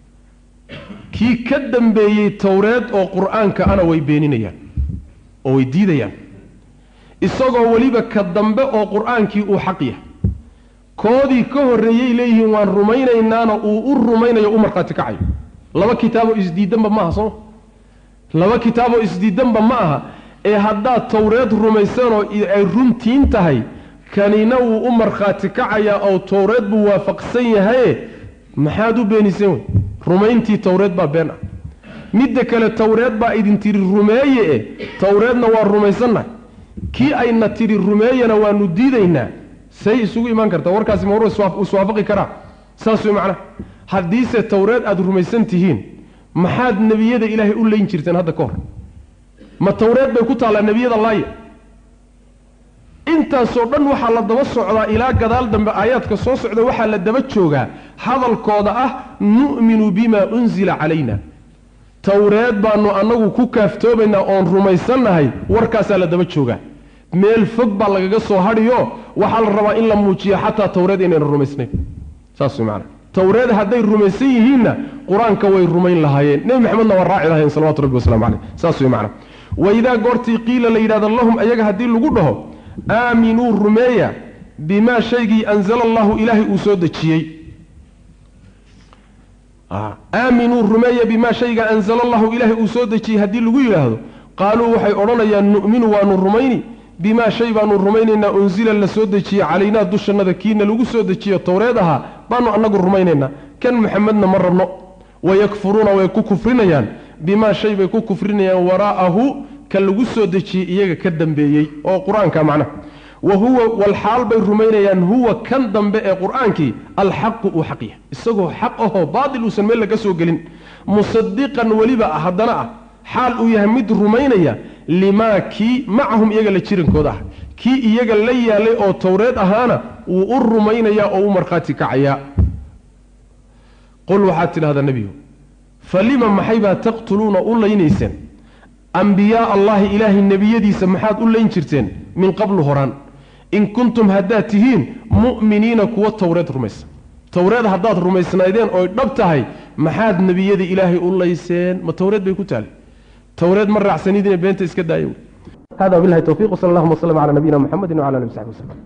kii ka dambeeyey towreed oo qur-aanka ana way beeninayaan oo way diidayaan isagoo weliba ka dambe oo qur-aankii uu xaq yahay koodii ka horreeyey leeyihiin waan rumaynaynaana uu u rumaynayo u markhaati kacayo laba kitaaboo isdiidanba ma aha sooma laba kitaaboo isdiidanba ma aha ee haddaad towreed rumaysanoo ay runtiin tahay kanina wuu u markhaati kacayaa oo towreed buu waafaqsan yahaye maxaad u beeniseen wey rumayntii towreed baa been ah midda kale towreed baa idin tidhi rumeeye e towreedna waa rumaysannahay kii ayna tidhi rumeeyana waanu diidaynaa say isugu imaan kartaa warkaasi ma war iswaafaqi karaa saas way macnaha haddiise towreed aada rumaysan tihiin maxaad nebiyada ilaahay u leyn jirteen hadda ka hor ma towreed bay ku taallaa nebiyada laaya intaasoo dhan waxaa la daba socdaa ilaa gadaal dambe aayaadka soo socda waxaa la daba joogaa hadalkooda ah nu'minu bimaa unzila calayna towreed baanu annagu ku kaaftoobaynaa oon rumaysannahay warkaasaa la daba joogaa meel fog baa lagaga soo hadhiyo waxaa la rabaa in la muujiyo xataa towreed inayna rumaysnayn saas way macana towreed hadday rumaysan yihiinna qur-aanka way rumayn lahaayeen nebi maxamedna waa raaci lahayen salawatu rabbi waslamu caleyh saas way macana waidaa goortii qiila la yidhahdo lahum ayaga haddii lagu dhaho aaminuu rumeeya bimaa shaygii anzala allahu ilaahay uu soo dejiyey aaminuu rumeeya bimaa shayga anzala allahu ilaahay uu soo dejiyey haddii lagu yidhaahdo qaaluu waxay odhanayaan nu'minu waanu rumayni bimaa shay baanu rumaynaynaa unsila la soo dejiyey calaynaa dushannada kiina lagu soo dejiyo towreed ahaa baanu annagu rumaynaynaa kan muxamedna ma rabno wayakfuruuna way ku kufrinayaan bimaa shay bay ku kufrinayaan waraa'ahu ka lagu soo dejiyey iyaga ka dambeeyey oo qur-aanka macnaha wa huwa walxaal bay rumaynayaan huwa kan dambe ee qur-aankii alxaqu uu xaq yahay isagoo xaq ahoo baatil uusan meel laga soo gelin musadiqan weliba ah haddana ah xaal uu yahay mid rumaynaya limaa kii macahum iyaga la jirankooda ah kii iyaga la yaalay oo towreed ahaana wuu u rumaynayaa oo u markhaati kacayaa qul waxaad tidhahdaa nebigu falima maxaybaa taqtuluuna u laynayseen ambiyaa allahi ilaahay nebiyadiisa maxaad u layn jirteen min qablu horaan in kuntum haddaad tihiin mu'miniina kuwa towreed rumaysan towreed haddaad rumaysnaydeen oy dhab tahay maxaad nebiyada ilaahay u layseen ma towreed bay ku taali towreed ma raacsanidine beenta iska daaya wey hada wabilahi towfiiq wsala allahuma waslama cala nabiyina muxamedin wcala alihi w saxbi waslem